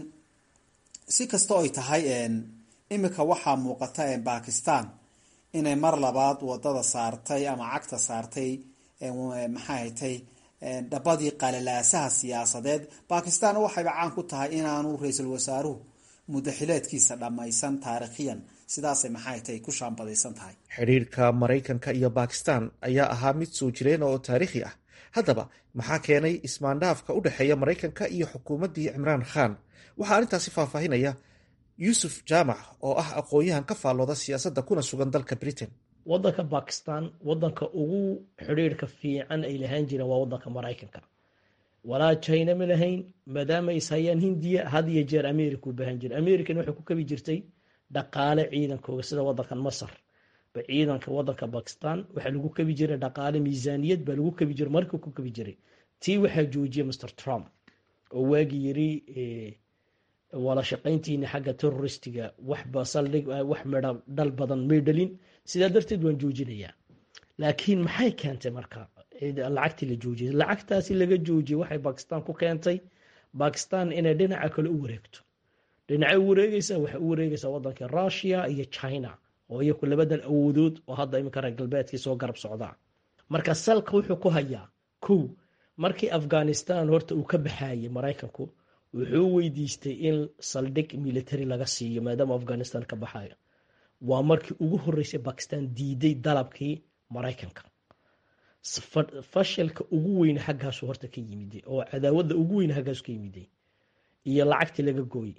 si kasta oy tahay iminka waxaa muuqata bakistan inay mar labaad wadada saartay ama cagta saartay maxay tay dhabadii qalalaasaha siyaasadeed bakistan waxayba caan ku tahay inaanu ra-iisul wasaaruhu muddaxileedkiisa dhammaysan taariikhiyan sidaasay maxay tahay ku shaambadaysan tahay xidhiirka maraykanka iyo bakistan ayaa ahaa mid soo jireen oo taariikhi ah haddaba maxaa keenay ismaandhaafka u dhexeeya maraykanka iyo xukuumaddii cimraan khan waxaa arrintaasi faahfaahinaya yuusuf jaamac oo ah aqoon-yahan ka faallooda siyaasadda kuna sugan dalka britain waddanka bakistan waddanka ugu xidhiirhka fiican ay lahaan jireen waa waddanka maraykanka walaa china ma lahayn maadaama is hayaan hindiya had iyo jeer america u baahan jira american waxay ku kabi jirtay dhaqaale ciidankooga sida waddankan masar ba ciidanka waddanka bakistan waxaa lagu kabi jiray dhaqaale miisaaniyad baa lagu kabi jiray markii ku kabi jiray tii waxaa joojiyay mr trump oo waagii yiri wala shaqayntiina xagga terroristiga waxba saldhig wax midha dhal badan may dhalin sidaa darteed waan joojinayaa laakiin maxay keentay marka lacagtii la joojiyay lacagtaasi laga joojiyay waxay bakistan ku keentay bakistan inay dhinaca kale u wareegto dhinacay u wareegeysaa waxay u wareegeysaa waddanka russia iyo china oo iyaku labadan awoodood oo hadda iminka reer galbeedkii soo garab socdaa marka salka wuxuu ku hayaa kow markii afghanistan horta uu ka baxayay maraykanku wuxuu weydiistay in saldhig military laga siiyo maadaama afghanistan ka baxayo waa markii ugu horeysay bakistan diiday dalabkii maraykanka fashilka ugu weyne xaggaasu horta ka yimiday oo cadaawadda ugu weyne xaggaasu ka yimiday iyo lacagtii laga gooyey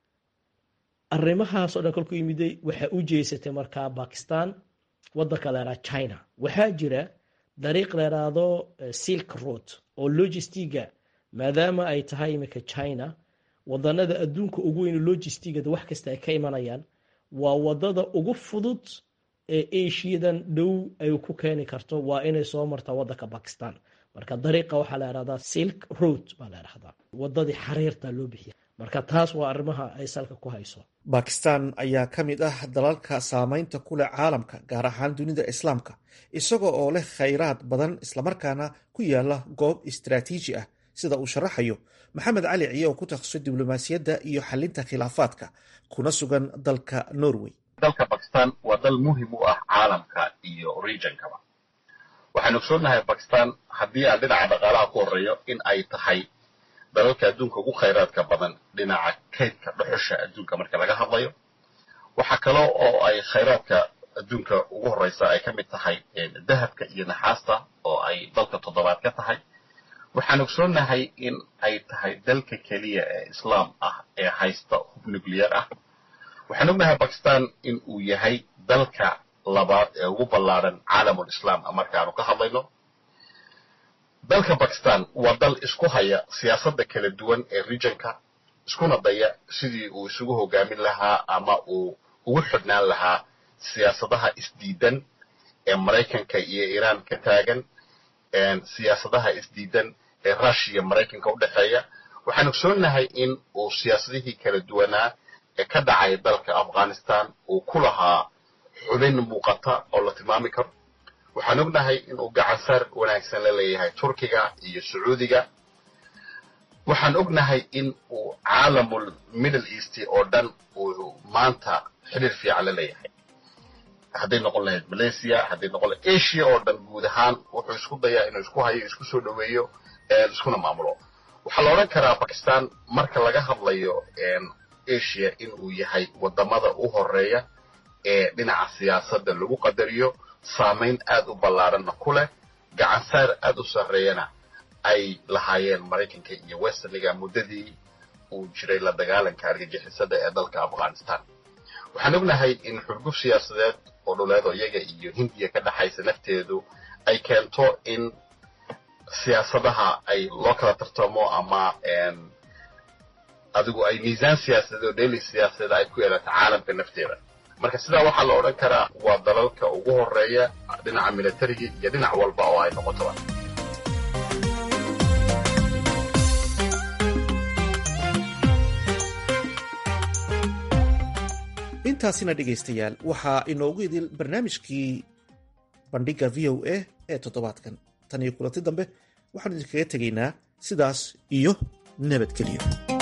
arrimahaasoo dhan kolku yimiday waxaa u jeesatay markaa bakistan waddanka leeraa china waxaa jira dariiq leeraado silk road oo logistiga maadaama ay tahay iminka china wadanada adduunka ugu weyn logistigada wax kasta ay ka imanayaan waa wadada ugu fudud ee asiadan dhow ay ku keeni karto waa inay soo martaa wadanka bakistan marka dariiqa waxaa la ihahdaa silk road baa la ihahdaa wadadii xariirta loo bixiya marka taas waa arrimaha ay salka ku hayso bakistan ayaa ka mid ah dalalka saameynta ku leh caalamka gaar ahaan dunida islaamka isagoo oo leh khayraad badan islamarkaana ku yaala goob istaraatiiji ah sida uu sharaxayo maxamed cali ciye oo ku takhasusay diblomaasiyadda iyo xalinta khilaafaadka kuna sugan dalka norway dalka bakistan waa dal muhim u ah caalamka iyo regionkaba waxaanu ogsoonnahay bakistan haddii aan dhinaca dhaqaalaha ku horreeyo in ay tahay dalalka adduunka ugu khayraadka badan dhinaca kaydka dhuxusha adduunka marka laga hadlayo waxaa kaloo oo ay khayraadka adduunka ugu horreysa ay ka mid tahay dahabka iyo naxaasta oo ay dalka toddobaad ka tahay waxaan ogsoonnahay in ay tahay dalka keliya ee islaam ah ee haysta hub nuclear ah waxaan ognahay bakistan in uu yahay dalka labaad ee ugu ballaaran caalamul islaam markaanu ka hadlayno dalka bakistan waa dal isku haya siyaasadda kala duwan ee regionka iskuna daya sidii uu isugu hogaamin lahaa ama uu ugu xidhnaan lahaa siyaasadaha isdiidan ee maraykanka iyo iiraan ka taagan siyaasadaha isdiidan ee rushiya maraykanka u dhexeeya waxaan ogsoonnahay in uu siyaasadihii kala duwanaa ee ka dhacay dalka afghanistan uu ku lahaa xubin muuqata oo la tilmaami karo waxaan ognahay inuu gacansaar wanaagsan la leeyahay turkiga iyo sacuudiga waxaan ognahay in uu caalamul middle east oo dhan uu maanta xidhiir fiican la leeyahay hadday noqon lahayd malaysia hadday noqon lahayd asia oo dhan guud ahaan wuxuu isku dayaa inuu isku hayo isku soo dhoweeyo iskuna maamulo waxaa la odhan karaa bakistan marka laga hadlayo asia inuu yahay wadamada u horeeya ee dhinaca siyaasadda lagu qadariyo saamayn aad u ballaaranna ku leh gacansaar aad u sarreeyana ay lahaayeen maraykanka iyo westerniga muddadii uu jiray la dagaalanka argagixisada ee dalka afghanistan waxaan ognahay in xurguf siyaasadeed oo dhuleed oo iyaga iyo hindiya ka dhexaysa lafteedu ay keento in siyaasadaha ay loo kala tartamo ama adigu ay miisaan siyaasadeed oo dheeli siyaasadeed ay ku yeelato caalamka nafteeda marka sidaa waxaa la odhan karaa waa dalalka ugu horeeya dhinaca militariga iyo dhinac walba oo ay noqotoba intaasina dhegaystayaal waxaa inoogu idil barnaamijkii bandhigga v o a ee toddobaadkan tan iyo kulanti dambe waxaanu idinkaga tegaynaa sidaas iyo nabadgelyo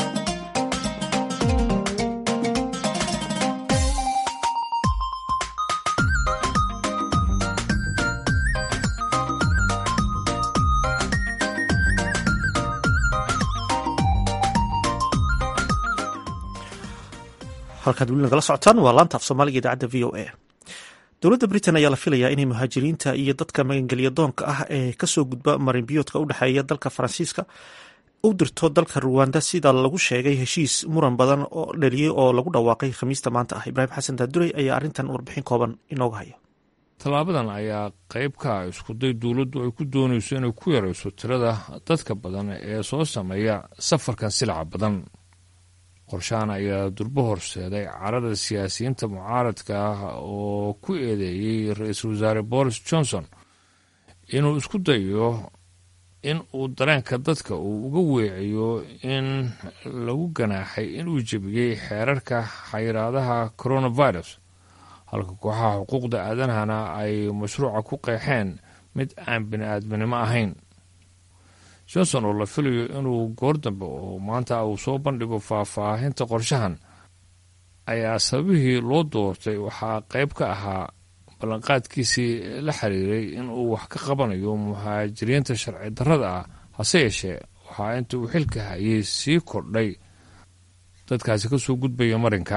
halkaad weli nagala socotaan waa laanta af soomaaliga idaacadda v o a dowladda britain ayaa la filayaa inay muhaajiriinta iyo dadka magangelya doonka ah ee kasoo gudba marinbiyoodka u dhexeeya dalka faransiiska u dirto dalka ruwanda sida lagu sheegay heshiis muran badan oo dhaliyey oo lagu dhawaaqay khamiista maanta ah ibraahim xasan daadurey ayaa arrintan warbixin kooban inooga haya tallaabadan ayaa qayb ka ah iskuday dowladdu ay ku doonayso inay ku yarayso tirada dadka badan ee soo sameeya safarkan silaca badan qorshahan ayaa durbo horseeday carada siyaasiyiinta mucaaradka ah oo ku eedeeyey ra-iisul wasaare boris johnson inuu isku dayo in uu dareenka dadka uu uga weeciyo in lagu ganaaxay inuu jebiyey xeerarka xayiraadaha coronavirus halka kooxaha xuquuqda aadanahana ay mashruuca ku qeexeen mid aan bini-aadminimo ahayn johnson oo la filayo inuu goor dambe oo maanta uu soo bandhigo faahfaahinta qorshahan ayaa sababihii loo doortay waxaa qayb ka ahaa ballanqaadkiisii la xiriiray inuu wax ka qabanayo muhaajiriinta sharci darrada ah hase yeeshee waxaa inta uu xilka hayay sii kordhay dadkaasi ka soo gudbaya marinka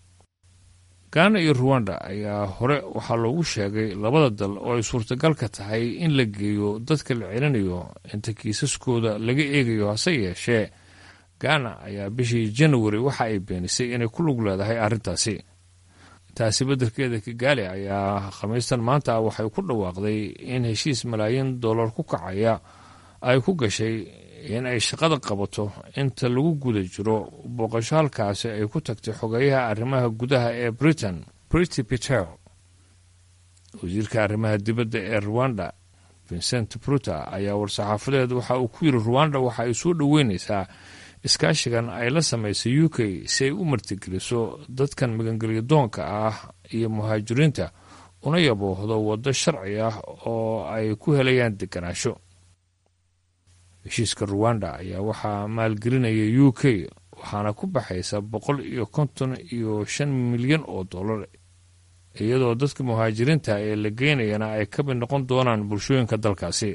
gaana iyo ruwanda ayaa hore waxaa loogu sheegay labada dal oo ay suurtagal ka tahay in la geeyo dadka la celinayo inta kiisaskooda laga eegayo hase yeeshee gaana ayaa bishii janawari waxa ay beenisay inay ku lug leedahay arrintaasi taasi beddelkeeda kigaali ayaa khamiistan maanta waxay ku dhawaaqday in heshiis malaayiin dollar ku kacaya ay ku gashay in ay shaqada qabato inta lagu guda jiro booqasho halkaasi ay ku tagtay xogeeyaha arrimaha gudaha ee britain brity peter wasiirka arrimaha dibadda ee ruwanda vincent bruta ayaa war-saxaafadeed waxa uu ku yiri ruwanda waxa ay soo dhoweyneysaa iskaashigan ay la samaysay u k si ay u martigeliso dadkan magangelyo doonka ah iyo muhaajiriinta una yaboohdo waddo sharci ah oo ay ku helayaan deganaansho heshiiska ruwanda ayaa waxaa maalgelinaya u k waxaana ku baxaysa boqol iyo konton iyo shan milyan oo dollar iyadoo dadka muhaajiriinta ee la geynayana ay ka mid noqon doonaan bulshooyinka dalkaasi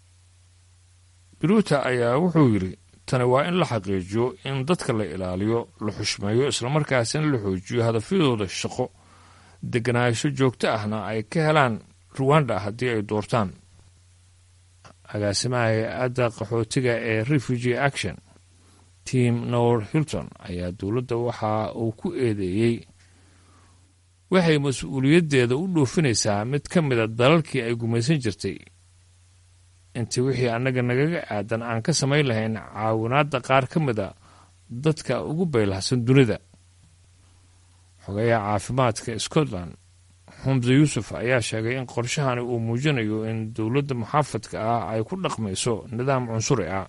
biruuta ayaa wuxuu yidhi tani waa in la xaqiijiyo in dadka la ilaaliyo la xushmeeyo islamarkaasina la xoojiyo hadafyadooda shaqo deganaansho joogto ahna ay ka helaan ruwanda haddii ay doortaan agaasimaha hay-adda qaxootiga ee refugee action tim nor hilton ayaa dowladda waxa uu ku eedeeyey waxay mas-uuliyaddeeda u dhoofinaysaa mid ka mida dalalkii ay gumaysan jirtay intii wixii annaga nagaga aadan aan ka samayn lahayn caawinaadda qaar ka mida dadka ugu baylahsan dunida xogayaha caafimaadka scotland xumse yuusuf ayaa sheegay in qorshahani uu muujinayo in dowladda muxaafadka ah ay ku dhaqmayso nidaam cunsuri ah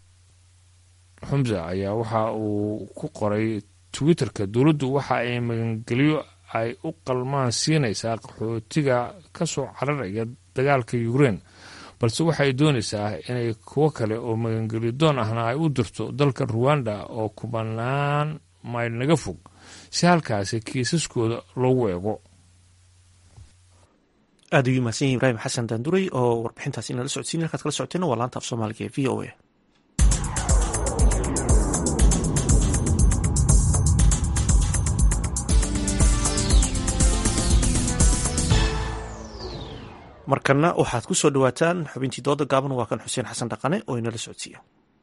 xumse ayaa waxa uu ku qoray twitterka dowladdu waxa ay magangelyo ay u qalmaan siinaysaa qaxootiga ka soo cararaya dagaalka ukrein balse waxay doonaysaa inay kuwo kale oo magangelyo doon ahna ay u dirto dalka ruwanda oo kubanaan mayl naga fog si halkaasi kiisaskooda loogu eego aad ayuu mahadsan yahi ibraahim xasan daanduray oo warbixintaasi inala socodsiin halkaad kala socoteenna waa laanta af soomaaliga ee v o a markana waxaad ku soo dhawaataan xubintii dooda gaaban waa kan xuseen xasan dhaqane oo inala socodsiiya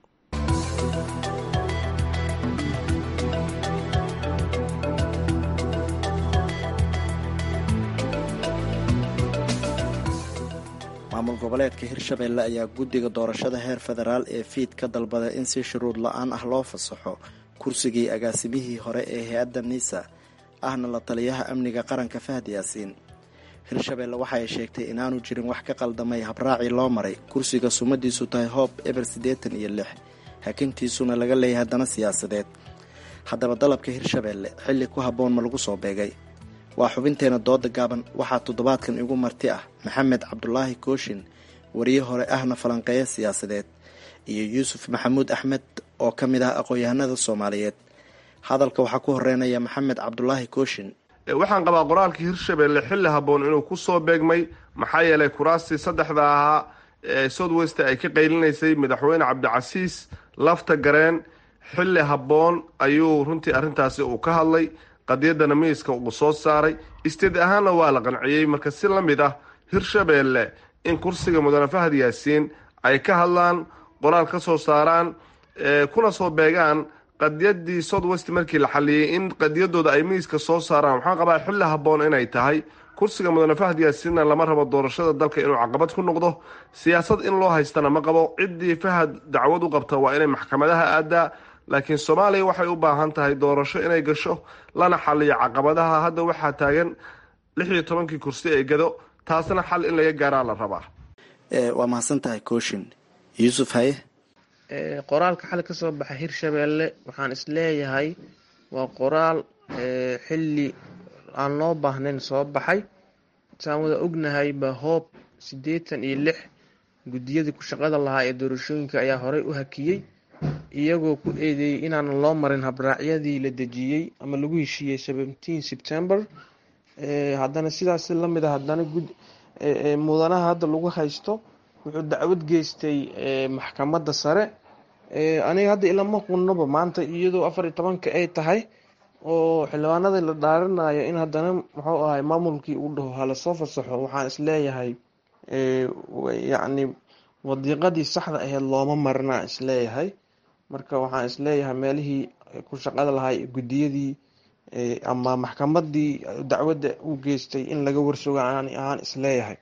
maamul goboleedka hirshabelle ayaa guddiga doorashada heer federaal ee fiid ka dalbaday in si shuruud la-aan ah loo fasaxo kursigii agaasimihii hore ee hay-adda nisa ahna la taliyaha amniga qaranka fahad yaasiin hirshabelle waxa ay sheegtay inaanu jirin wax ka qaldamay habraacii loo maray kursiga sumadiisu tahay hoob eber siddeetan iyo lix hakintiisuna laga leeyahay haddana siyaasadeed haddaba dalabka hirshabelle xilli ku habboon ma lagu soo beegay waa xubinteena dooda gaaban waxaa toddobaadkan igu marti ah maxamed cabdulaahi kooshin wariye hore ahna falanqeeya siyaasadeed iyo yuusuf maxamuud axmed oo ka mid ah aqoon-yahanada soomaaliyeed hadalka waxaa ku horeynaya maxamed cabdulaahi kooshin waxaan qabaa qoraalkii hirshabelle xilli habboon inuu ku soo beegmay maxaa yeelay kuraastii saddexda ahaa ee south west ay ka qaylinaysay madaxweyne cabdicasiis lafta gareen xilli habboon ayuu runtii arrintaasi uu ka hadlay qadiyadana miiska uu soo saaray isteed ahaanna waa la qanciyey marka si la mid ah hirshabelle in kursiga mudane fahad yaasiin ay ka hadlaan qoraal ka soo saaraan kuna soo beegaan qadiyadii south west markii la xaliyey in qadiyadooda ay miiska soo saaraan waxaan qabaa xilli habboon inay tahay kursiga mudane fahad yaasiinna lama rabo doorashada dalka inuu caqabad ku noqdo siyaasad in loo haystana ma qabo ciddii fahad dacwad u qabta waa inay maxkamadaha aadaa laakiin soomaaliya waxay u baahan tahay doorasho inay gasho lana xaliyo caqabadaha hadda waxaa taagan lix iyo tobankii kursi ee gado taasna xal in laga gaaraa la rabaa waa mahadsan tahay kooshin yuusuf haye qoraalka xal ka soo baxa hirshabelle waxaan isleeyahay waa qoraal xilli aan loo baahnayn soo baxay saan wada ognahay ba hoob siddeetan iyo lix guddiyadii ku shaqada lahaa ee doorashooyinka ayaa horey u hakiyey iyagoo ku eedeeyey inaanan loo marin habraacyadii la dejiyey ama lagu heshiiyey seventeen september haddana sidaas lamid a haddana mudanaha hadda lagu haysto wuxuu dacwad geystay maxkamadda sare aniga hadda ilama qunnoba maanta iyadoo afar iyo tobanka ay tahay oo xildhibaanada la dhaarinayo in haddana muxuu ahay maamulkii uu dhaho halasoo fasaxo waxaan isleeyahay yacni wadiiqadii saxda aheyd looma marinaa isleeyahay marka waxaan isleeyahay meelihii ku shaqada lahay guddiyadii ama maxkamadii dacwadda u geystay in laga warsoga aan ahaan isleeyahay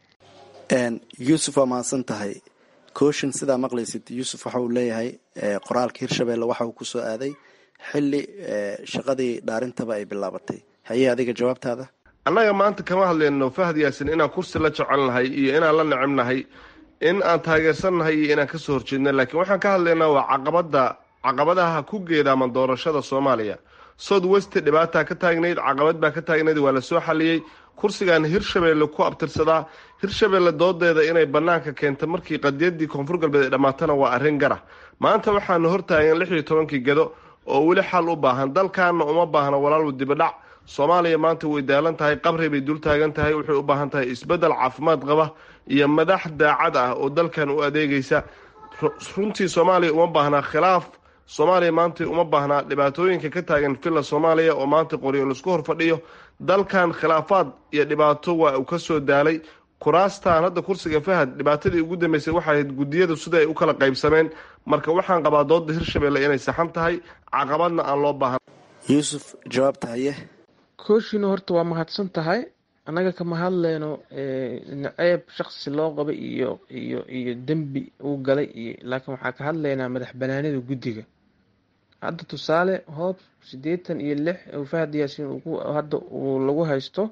yuusuf waa mahadsan tahay kooshin sidaa maqlaysid yuusuf waxa uu leeyahay qoraalka hirshabelle waxa uu kusoo aaday xilli shaqadii dhaarintaba ay bilaabatay haye adiga jawaabtaada annaga maanta kama hadlayno fahad yaasin inaan kursi la jecelnahay iyo inaan la necebnahay in aan taageersannahay iyo inaan kasoo horjeedna laakiin waxaan ka hadlaynaa waa caqabada caqabadaha ku geedaaman doorashada soomaaliya south west dhibaataa ka taagnayd caqabad baa ka taagnayd waa lasoo xaliyey kursigan hirshabelle ku abtirsadaa hirshabelle doodeeda inay banaanka keenta markii qadiyadii koonfur galbeed ay dhammaatana waa arrin gara maanta waxaana hortaagan lix iyo tobankii gado oo weli xal u baahan dalkaana uma baahna walaalwu dibadhac soomaaliya maanta way daalan tahay qabri bay dul taagan tahay waxay u baahan tahay isbeddel caafimaad qaba iyo madax daacad ah oo dalkan u adeegaysa runtii soomaaliya uma baahnaa khilaaf soomaaliya maanta uma baahnaa dhibaatooyinka ka taagan villa soomaaliya oo maanta qoryo laisku hor fadhiyo dalkan khilaafaad iyo dhibaato waa uu kasoo daalay kuraastan hadda kursiga fahad dhibaatadii ugu dambeysay waxay ahayd guddiyada sida ay u kala qaybsameen marka waxaan qabaa dooda hirshabelle inay saxan tahay caqabadna aan loo baahan yuusuf jawaabta haye kooshino horta waa mahadsan tahay annaga kama hadleyno naceeb shaqsi loo qabay iyo iyo iyo dembi uu galay iyo laakiin waxaa ka hadlaynaa madax banaanida guddiga hadda tusaale hoob siddeetan iyo lix oo fahad yaasiin hadda uu lagu haysto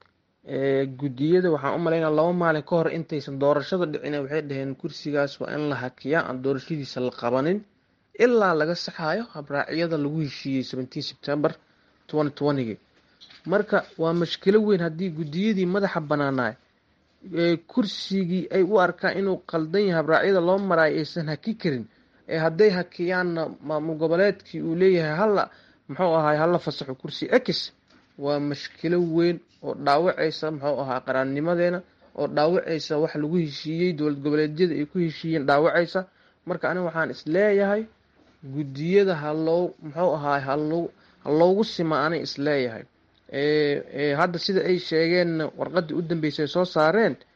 guddiyada waxaan u malaynaa laba maalin ka hor intaysan doorashada dhicin waxay dhaheen kursigaas waa in la hakiyaa aan doorashadiisa la qabanin ilaa laga saxayo habraacyada lagu heshiiyey seventeen september twenty twentygi marka waa mashkilo weyn haddii guddiyadii madaxa banaanaay kursigii ay u arkaan inuu qaldan yahay habraacyada loo maraayo aysan haki karin ee hadday hakiyaanna maamul goboleedkii uu leeyahay hala muxuu ahaay hala fasaxo kursi ex waa mashkilo weyn oo dhaawacaysa muxuu ahaa qaraannimadeena oo dhaawacaysa wax lagu heshiiyey dowlad goboleedyada ay ku heshiiyeen dhaawacaysa marka aniga waxaan isleeyahay guddiyada haloo muxuu ahaay haloo haloogu sima anay isleeyahay hadda sida ay sheegeen warqadii u dambeysay soo saareen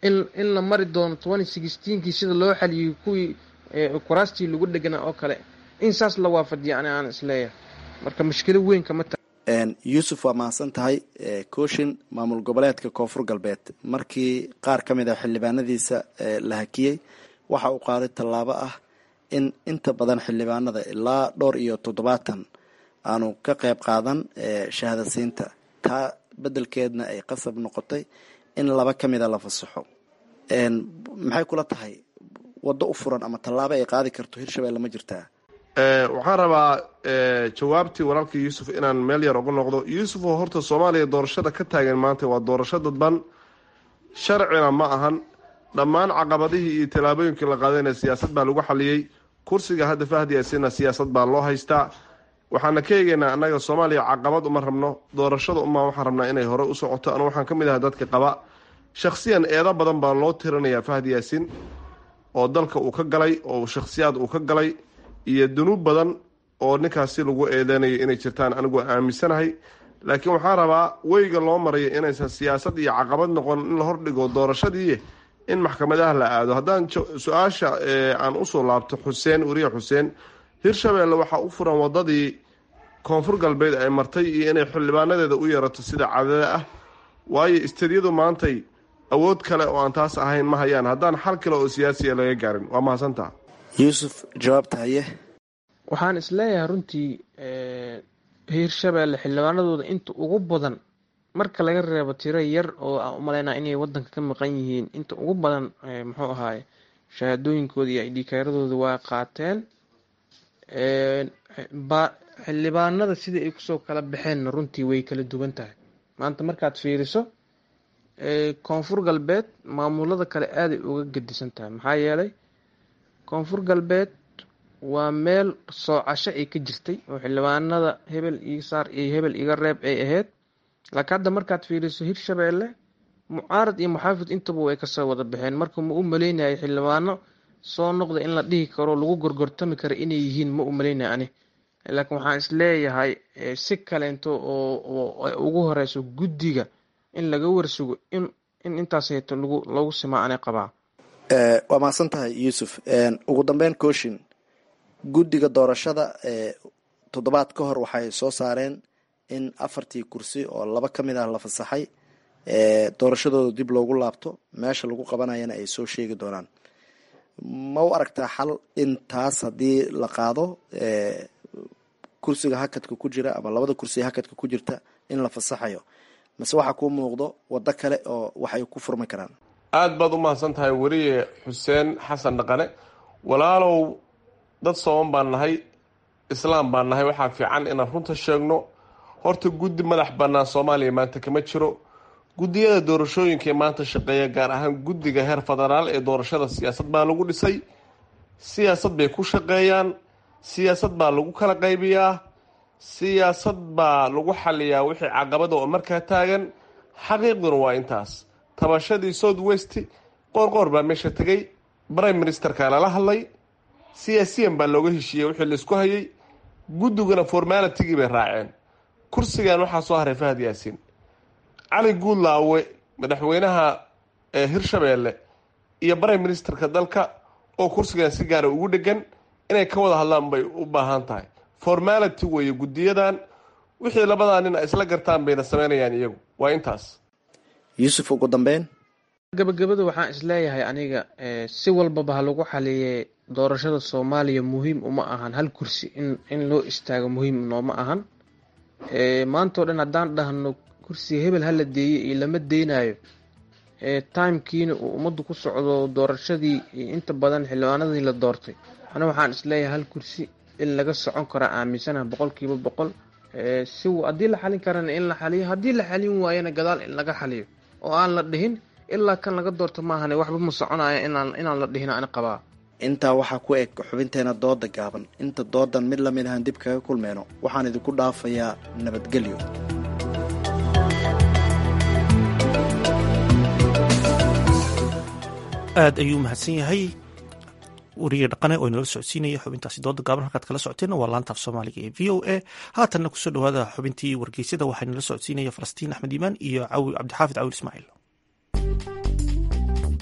in in la mari doono twenty sixteenkii sida loo xaliyey kuwii kuraastii lagu dheganaa oo kale in saas la waafajiya ani aan isleeyahay marka mushkilo weyn kama ta yuusuf waa mahadsan tahay kooshin maamul goboleedka koonfur galbeed markii qaar ka mid a xildhibaanadiisa la hakiyey waxa uu qaaday tallaabo ah in inta badan xildhibaanada ilaa dhowr iyo toddobaatan aanu ka qayb qaadan shahaadasiinta taa beddelkeedna ay qasab noqotay in laba ka mida la fasaxo maxay kula tahay waddo u furan ama tallaabo ay qaadi karto hirshabelle ma jirtaa waxaan rabaa jawaabtii walaalkii yuusuf inaan meel yar uga noqdo yuusuf oo horta soomaaliya doorashada ka taagan maanta waa doorasho dadban sharcina ma ahan dhammaan caqabadihii iyo tallaabooyinkii la qaadayna siyaasad baa lagu xaliyey kursiga hadda fahdiyaasina siyaasad baa loo haystaa waxaana ka eegaynaa annaga soomaaliya caqabad uma rabno doorashada umaa waxaan rabnaa inay hore u socoto anu waxaan ka mid ahay dadka qaba shakhsiyan eedo badan baa loo tirinayaa fahdi yaasin oo dalka uu ka galay oo shakhsiyaad uu ka galay iyo dunuub badan oo ninkaasi lagu eedeynayo inay jirtaan anigu aaminsanahay laakiin waxaan rabaa weyga loo marayo inaysan siyaasad iyo caqabad noqon in la hordhigo doorashadii in maxkamadaha la aado haddaan su-aasha aan usoo laabto xuseen weriye xuseen hirshabelle waxaa u furan wadadii koonfur galbeed ay martay iyo inay xildhibaanadeeda u yeerato sida cadada ah waayo istadyadu maantay awood kale oo aan taas ahayn ma hayaan haddaan xal kale oo siyaasiya laga gaarin waa mahadsantaha yuusuf jawaabta haye waxaan isleeyahay runtii hiirshabelle xildhibaanadooda inta ugu badan marka laga reebo tiro yar oo aan umaleynaa inay wadanka ka maqan yihiin inta ugu badan muxuu ahaay shahaadooyinkooda iyo idhikaaradooda waa qaateen xildhibaanada sidai ay kusoo kala baxeenna runtii way kala duwan tahay maanta markaad fiiriso koonfur galbeed maamulada kale aaday uga gedisan tahay maxaa yeelay koonfur galbeed waa meel soocasho ay ka jirtay oo xildhibaanada hebel iga saar iyo hebel iga reeb ay ahayd laakiin hadda markaad fiiriso hirshabelle mucaarad iyo muxaafid intaba way kasoo wada baxeen marka ma u maleynayay xildhibaano soo noqda in la dhihi karo lagu gorgortami karo inay yihiin ma u maleynaya ani laakiin waxaan isleeyahay si kaleento oo ugu horeyso guddiga in laga warsugo in in intaas heeto lagu lagu simaa anay qabaa waa mahadsan tahay yuusuf ugu dambeyn kooshin guddiga doorashada toddobaad ka hor waxay soo saareen in afartii kursi oo laba ka mid ah la fasaxay doorashadooda dib loogu laabto meesha lagu qabanayana ay soo sheegi doonaan ma u aragtaa xal in taas haddii la qaado kursiga hakadka ku jira ama labada kursi hakadka ku jirta in la fasaxayo mase waxaa kuu muuqdo waddo kale oo wax ay ku furmi karaan aada baad u mahadsan tahay weriye xuseen xasan dhaqane walaalow dad sooban baan nahay islaam baan nahay waxaa fiican inaan runta sheegno horta guddi madax bannaan soomaaliya maanta kama jiro guddiyada doorashooyinka ee maanta shaqeeya gaar ahaan guddiga heer federaal ee doorashada siyaasad baa lagu dhisay siyaasad bay ku shaqeeyaan siyaasad baa lagu kala qaybiyaa siyaasad baa lagu xaliyaa wixii caqabada oo markaa taagan xaqiiqduna waa intaas tabashadii south west qoorqoor baa meesha tegay prime ministerka lala hadlay siyaasiyan baa looga heshiiyey wixii laisku hayay guddiguna formalitigii bay raaceen kursigan waxaa soo haray fahad yaasiin cali guudlaawe madaxweynaha hirshabeelle iyo prime ministerka dalka oo kursigan si gaara ugu dhegan inay ka wada hadlaan bay u baahan tahay formality weeye guddiyadan wixii labadaa nin ay isla gartaan bayna sameynayaan iyagu waa intaas yuusuf ugu dambeyn gabagabada waxaan isleeyahay aniga si walbaba ha lagu xaliyee doorashada soomaaliya muhiim uma ahan hal kursi in in loo istaago muhiim nooma ahan maantao dhan haddaan dhahno kursiga hebel hala deeyey iyo lama deynayo timekiina uu ummaddu ku socdo doorashadii inta badan xildhibaanadii la doortay ana waxaan isleeyahay hal kursi in laga socon kara aaminsanaha boqolkiiba boqol si haddii la xalin karana in la xaliyo haddii la xalin waayana gadaal in laga xaliyo oo aan la dhihin ilaa kan laga doorto maahane waxba ma soconaya inaan inaan la dhihin ani qabaa intaa waxaa ku eg xubinteena dooda gaaban inta doodan mid lamid ahaan dib kaga kulmeyno waxaan idinku dhaafayaa nabadgelyo aad ayuu mahadsan yahay weriye dhaqane oo inala socodsiinaya xubintaasi dooda gaaban halkaad kala socoteen waa laantaaf soomaaliga ee v o a haatanna kusoo dhawaada xubintii wargeysyada waxaa inala socodsiinaya falastiin axmed iimaan iyo cawi cabdixaafid cawil ismaaciil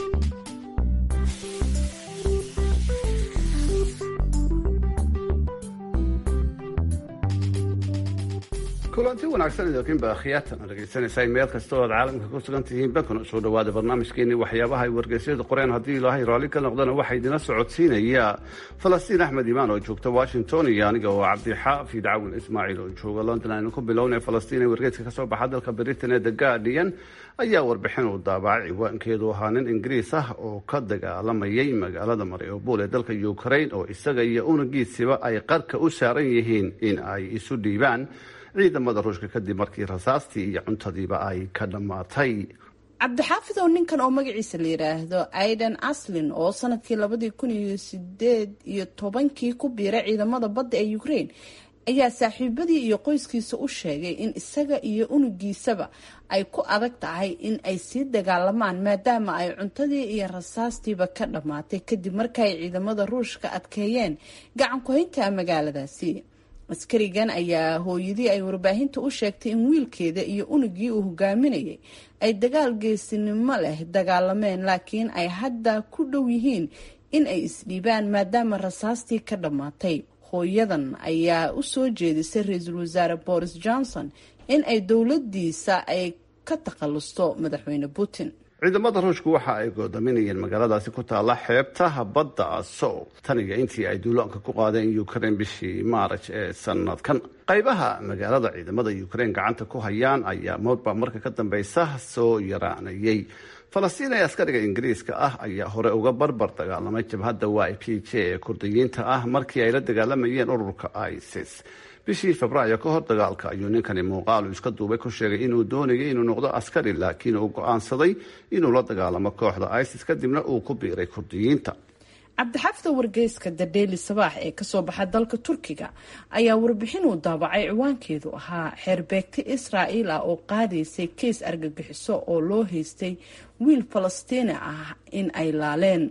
kulanti wanaagsan idinkiinba akhyaatan dhegeysanaysaa meel kasta oo aad caalamka ku sugan tihiin bankuna soo dhawaada barnaamijkeenii waxyaabaha ay wargeysyada qoreen haddii ilaahay raalli ka noqdana waxaa idina socodsiinaya falastiin axmed imaan oo joogta washington iyo aniga oo cabdixaafid cawin ismaaciil oo jooga london aynu ku bilownay falastiin ee wargeyska kasoo baxa dalka britain ee the guardian ayaa warbixin uu daabacay ciwaankeedu ahaa nin ingiriis ah oo ka dagaalamayay magaalada mariobol ee dalka ukraine oo isaga iyo unugiisiba ay qarka u saaran yihiin in ay isu dhiibaan ciidamada ruushka kadib markii rasaastii iyo cuntadiiba ay ka dhammaatay cabdixaafid oo ninkan oo magaciisa la yidhaahdo aidan aslin oo sanadkii labadii kun iyo sideed iyo tobankii ku biiray ciidamada badda ee ukraine ayaa saaxiibadii iyo qoyskiisa u sheegay in isaga iyo unugiisaba ay ku adag tahay in ay sii dagaalamaan maadaama ay cuntadii iyo rasaastiiba ka dhammaatay kadib markaay ciidamada ruushka adkeeyeen gacan ku-haynta magaaladaasi askarigan ayaa hooyadii ay warbaahinta u sheegtay in wiilkeeda iyo unugii uu hogaaminayay ay dagaal geesinimo leh dagaalameen laakiin ay hadda ku dhow yihiin in ay isdhiibaan maadaama rasaastii ka dhammaatay hooyadan ayaa u soo jeedisay ra-iisul wasaare boris johnson in ay dowladiisa ay ka takhalusto madaxweyne putin ciidamada ruushku waxa ay goodaminayeen magaaladaasi ku taalla xeebtaha badda sow tan iyo intii ay duulaanka ku qaadeen ukraine bishii maaraj ee sanadkan qaybaha magaalada ciidamada ukraine gacanta ku hayaan ayaa moodba marka ka dambeysa soo yaraanayay falastiin ee askariga ingiriiska ah ayaa hore uga barbar dagaalamay jabhadda y p j ee kurdiyiinta ah markii ay la dagaalamayeen ururka isis bishii febraayo ka hor dagaalka ayuu ninkani muuqaalu iska duubay ku sheegay inuu doonayay inuu noqdo askari laakiin uu go-aansaday inuu la dagaalamo kooxda isis kadibna uu ku biiray kurdiyiinta cabdixaafida wargeyska the daily sabaax ee kasoo baxa dalka turkiga ayaa warbixin uu daabacay ciwaankeedu ahaa xeerbeegti israa'iil ah oo qaadaysay keis argagixiso oo loo haystay wiil falastiini ah in ay laaleen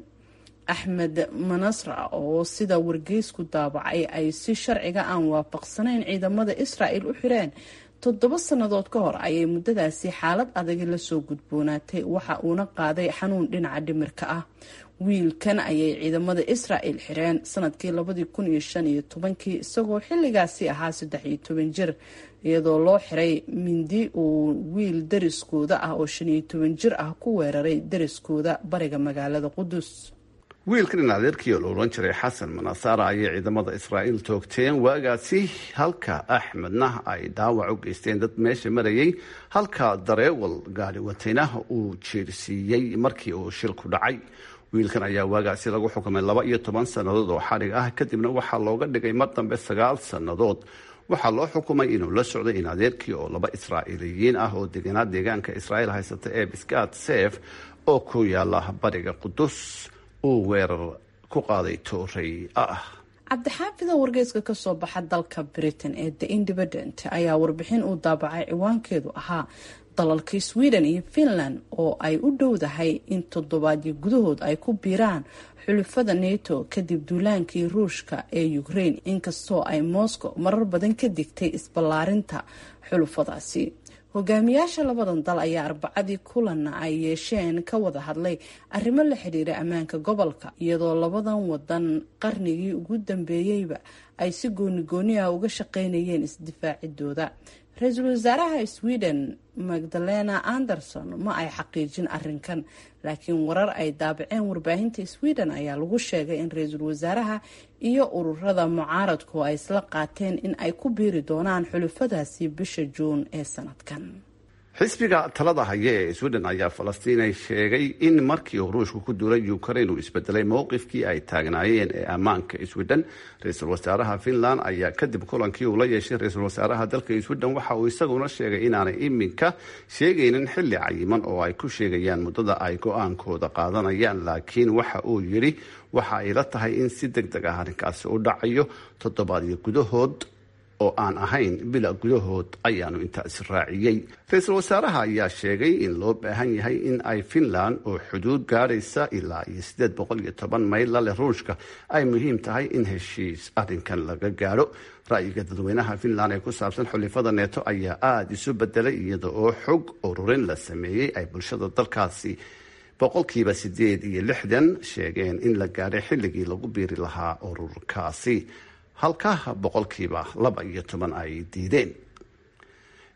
axmed manasra oo sida wargeysku daabacay ay si sharciga aan waafaqsanayn ciidamada israa'il u xireen toddoba sannadood ka hor ayay muddadaasi xaalad adagi lasoo gudboonaatay waxa uuna qaaday xanuun dhinaca dhimirka ah wiilkan ayay ciidamada israa'il xireen sanadkii labadii kun iyo shan iyo tobankii isagoo xilligaasi ahaa saddex iyo toban jir iyadoo loo xiray mindi uu wiil dariskooda ah oo shan iyo toban jir ah ku weeraray dariskooda bariga magaalada qudus wiilkan in adeerkii oo la odhan jiray xasan manasara ayay ciidamada israa'iil toogteen waagaasi halka axmedna ay dhaawac u geysteen dad meesha marayay halka dareewal gaari watayna uu jeersiiyey markii uu shilku dhacay wiilkan ayaa waagaasi lagu xukumay laba iyo toban sannadood oo xadhig ah kadibna waxaa looga dhigay mar dambe sagaal sannadood waxaa loo xukumay inuu la socday in adeerkii oo laba israa'iiliyiin ah oo deganaa deegaanka israa'iil haysata ee biskat sef oo ku yaala bariga qudus uu weerar ku qaaday toorey ah cabdixaafida wargeyska kasoo baxa dalka britain ee the independent ayaa warbixin uu daabacay ciwaankeedu ahaa dalalka sweden iyo finland oo ay u dhowdahay in toddobaadyo gudahood ay ku biiraan xulufada nato kadib duulaankii ruushka ee ukraine inkastoo ay moscow marar badan ka digtay isballaarinta xulufadaasi hogaamiyaasha labadan dal ayaa arbacadii kulanna ay yeesheen ka wada hadlay arrimo la xidhiira ammaanka gobolka iyadoo labadan wadan qarnigii ugu dambeeyeyba ay si goonigooni ah uga shaqeynayeen isdifaacidooda ra-iisul wasaaraha sweden magdalena anderson ma ay xaqiijin arinkan laakiin warar ay daabaceen warbaahinta sweden ayaa lagu sheegay in ra-iisul wasaaraha iyo ururada mucaaradku ay isla qaateen in ay ku biiri doonaan xulufadaasi bisha juun ee sanadkan xisbiga talada haya ee sweden ayaa falastiin sheegay in markii uu ruushku ku duulay ukraine uu isbedelay mowqifkii ay taagnaayeen ee ammaanka sweden ra-iisul wasaaraha finland ayaa kadib kulankii uu la yeeshay ra-iisul wasaaraha dalka sweden waxa uu isaguna sheegay inaanay iminka sheegaynin xilli cayiman oo ay ku sheegayaan muddada ay go-aankooda qaadanayaan laakiin waxa uu yidhi waxa ay la tahay in si deg deg ah arrinkaasi u dhacayo toddobaadyo gudahood oo aan ahayn bila gudahood ayaanu intaasi raaciyey ra-iisul wasaaraha ayaa sheegay in loo baahan yahay in ay finland oo xuduud gaadhaysa ilaa iyo siddeed boqol iyo toban mayl la leh ruushka ay muhiim tahay in heshiis arrinkan laga gaadho ra'yiga dadweynaha finland ee ku saabsan xulifada neeto ayaa aada isu bedelay iyada oo xog ururin la sameeyey ay bulshada dalkaasi boqolkiiba siddeed iyo lixdan sheegeen in la gaadhay xilligii lagu biiri lahaa ururkaasi halka boqolkiiba laba iyo toban ay diideen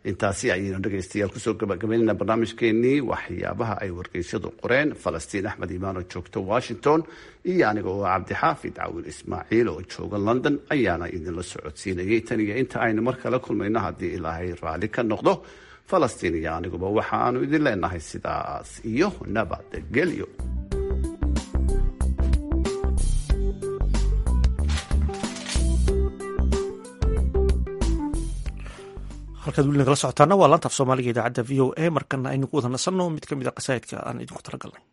intaasi ayaynu dhegaystayaal kusoo gabagabaynayna barnaamijkeenii waxyaabaha ay wargeysyadu qoreen falastiin axmed imaan oo joogta washington iyo aniga oo cabdixaafid cawil ismaaciil oo jooga london ayaana idinla socodsiinayay tan iyo inta aynu mar kale kulmayno haddii ilaahay raalli ka noqdo falastiin iyo aniguba waxaanu idin leenahay sidaas iyo nabadgelyo halkaad weli nagala socotaana waa laanta af soomaaliga idaacadda v o a markana aynu ku wada nasanno mid ka mid a qasaa'idka aan idinku talagalnay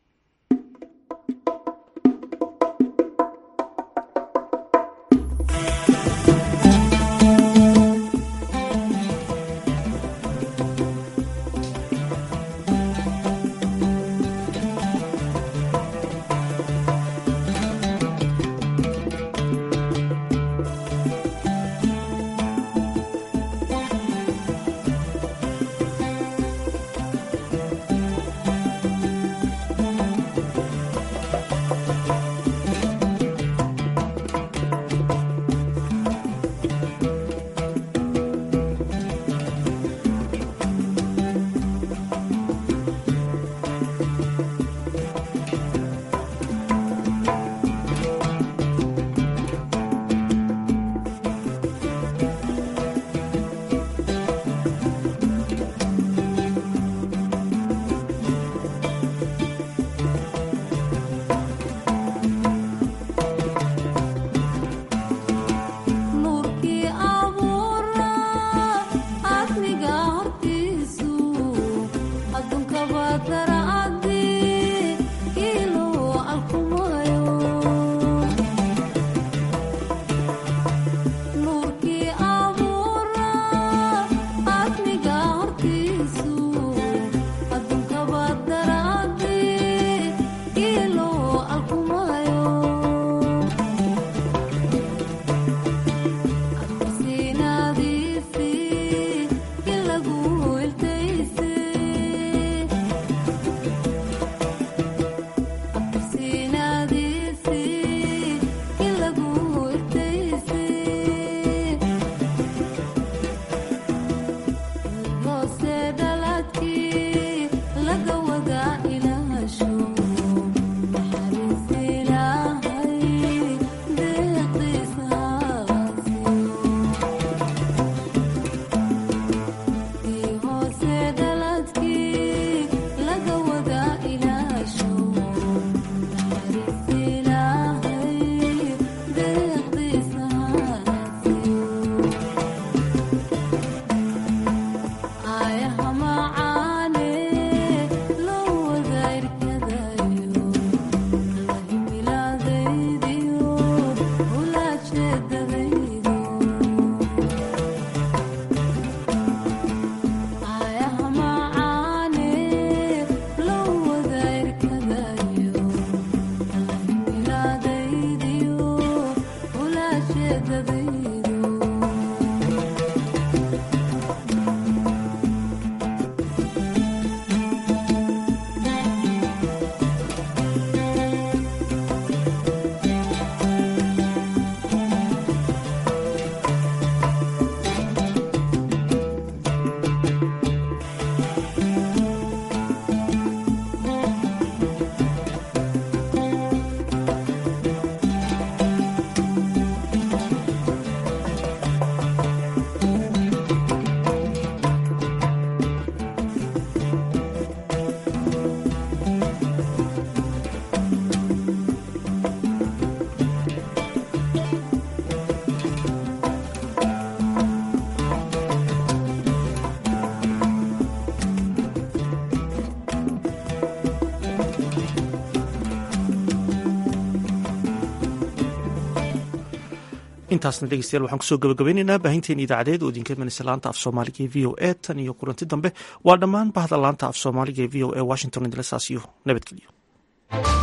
intaasna dhegeystayaal waxaan kusoo gabagabaynaynaa baahinteena idaacadeed oo idinka imanaysa laanta af soomaaliga ee v o a tan iyo kulanti dambe waa dhammaan bahda laanta af soomaaliga ee v o a washington idinla saasiyo nabadgelyo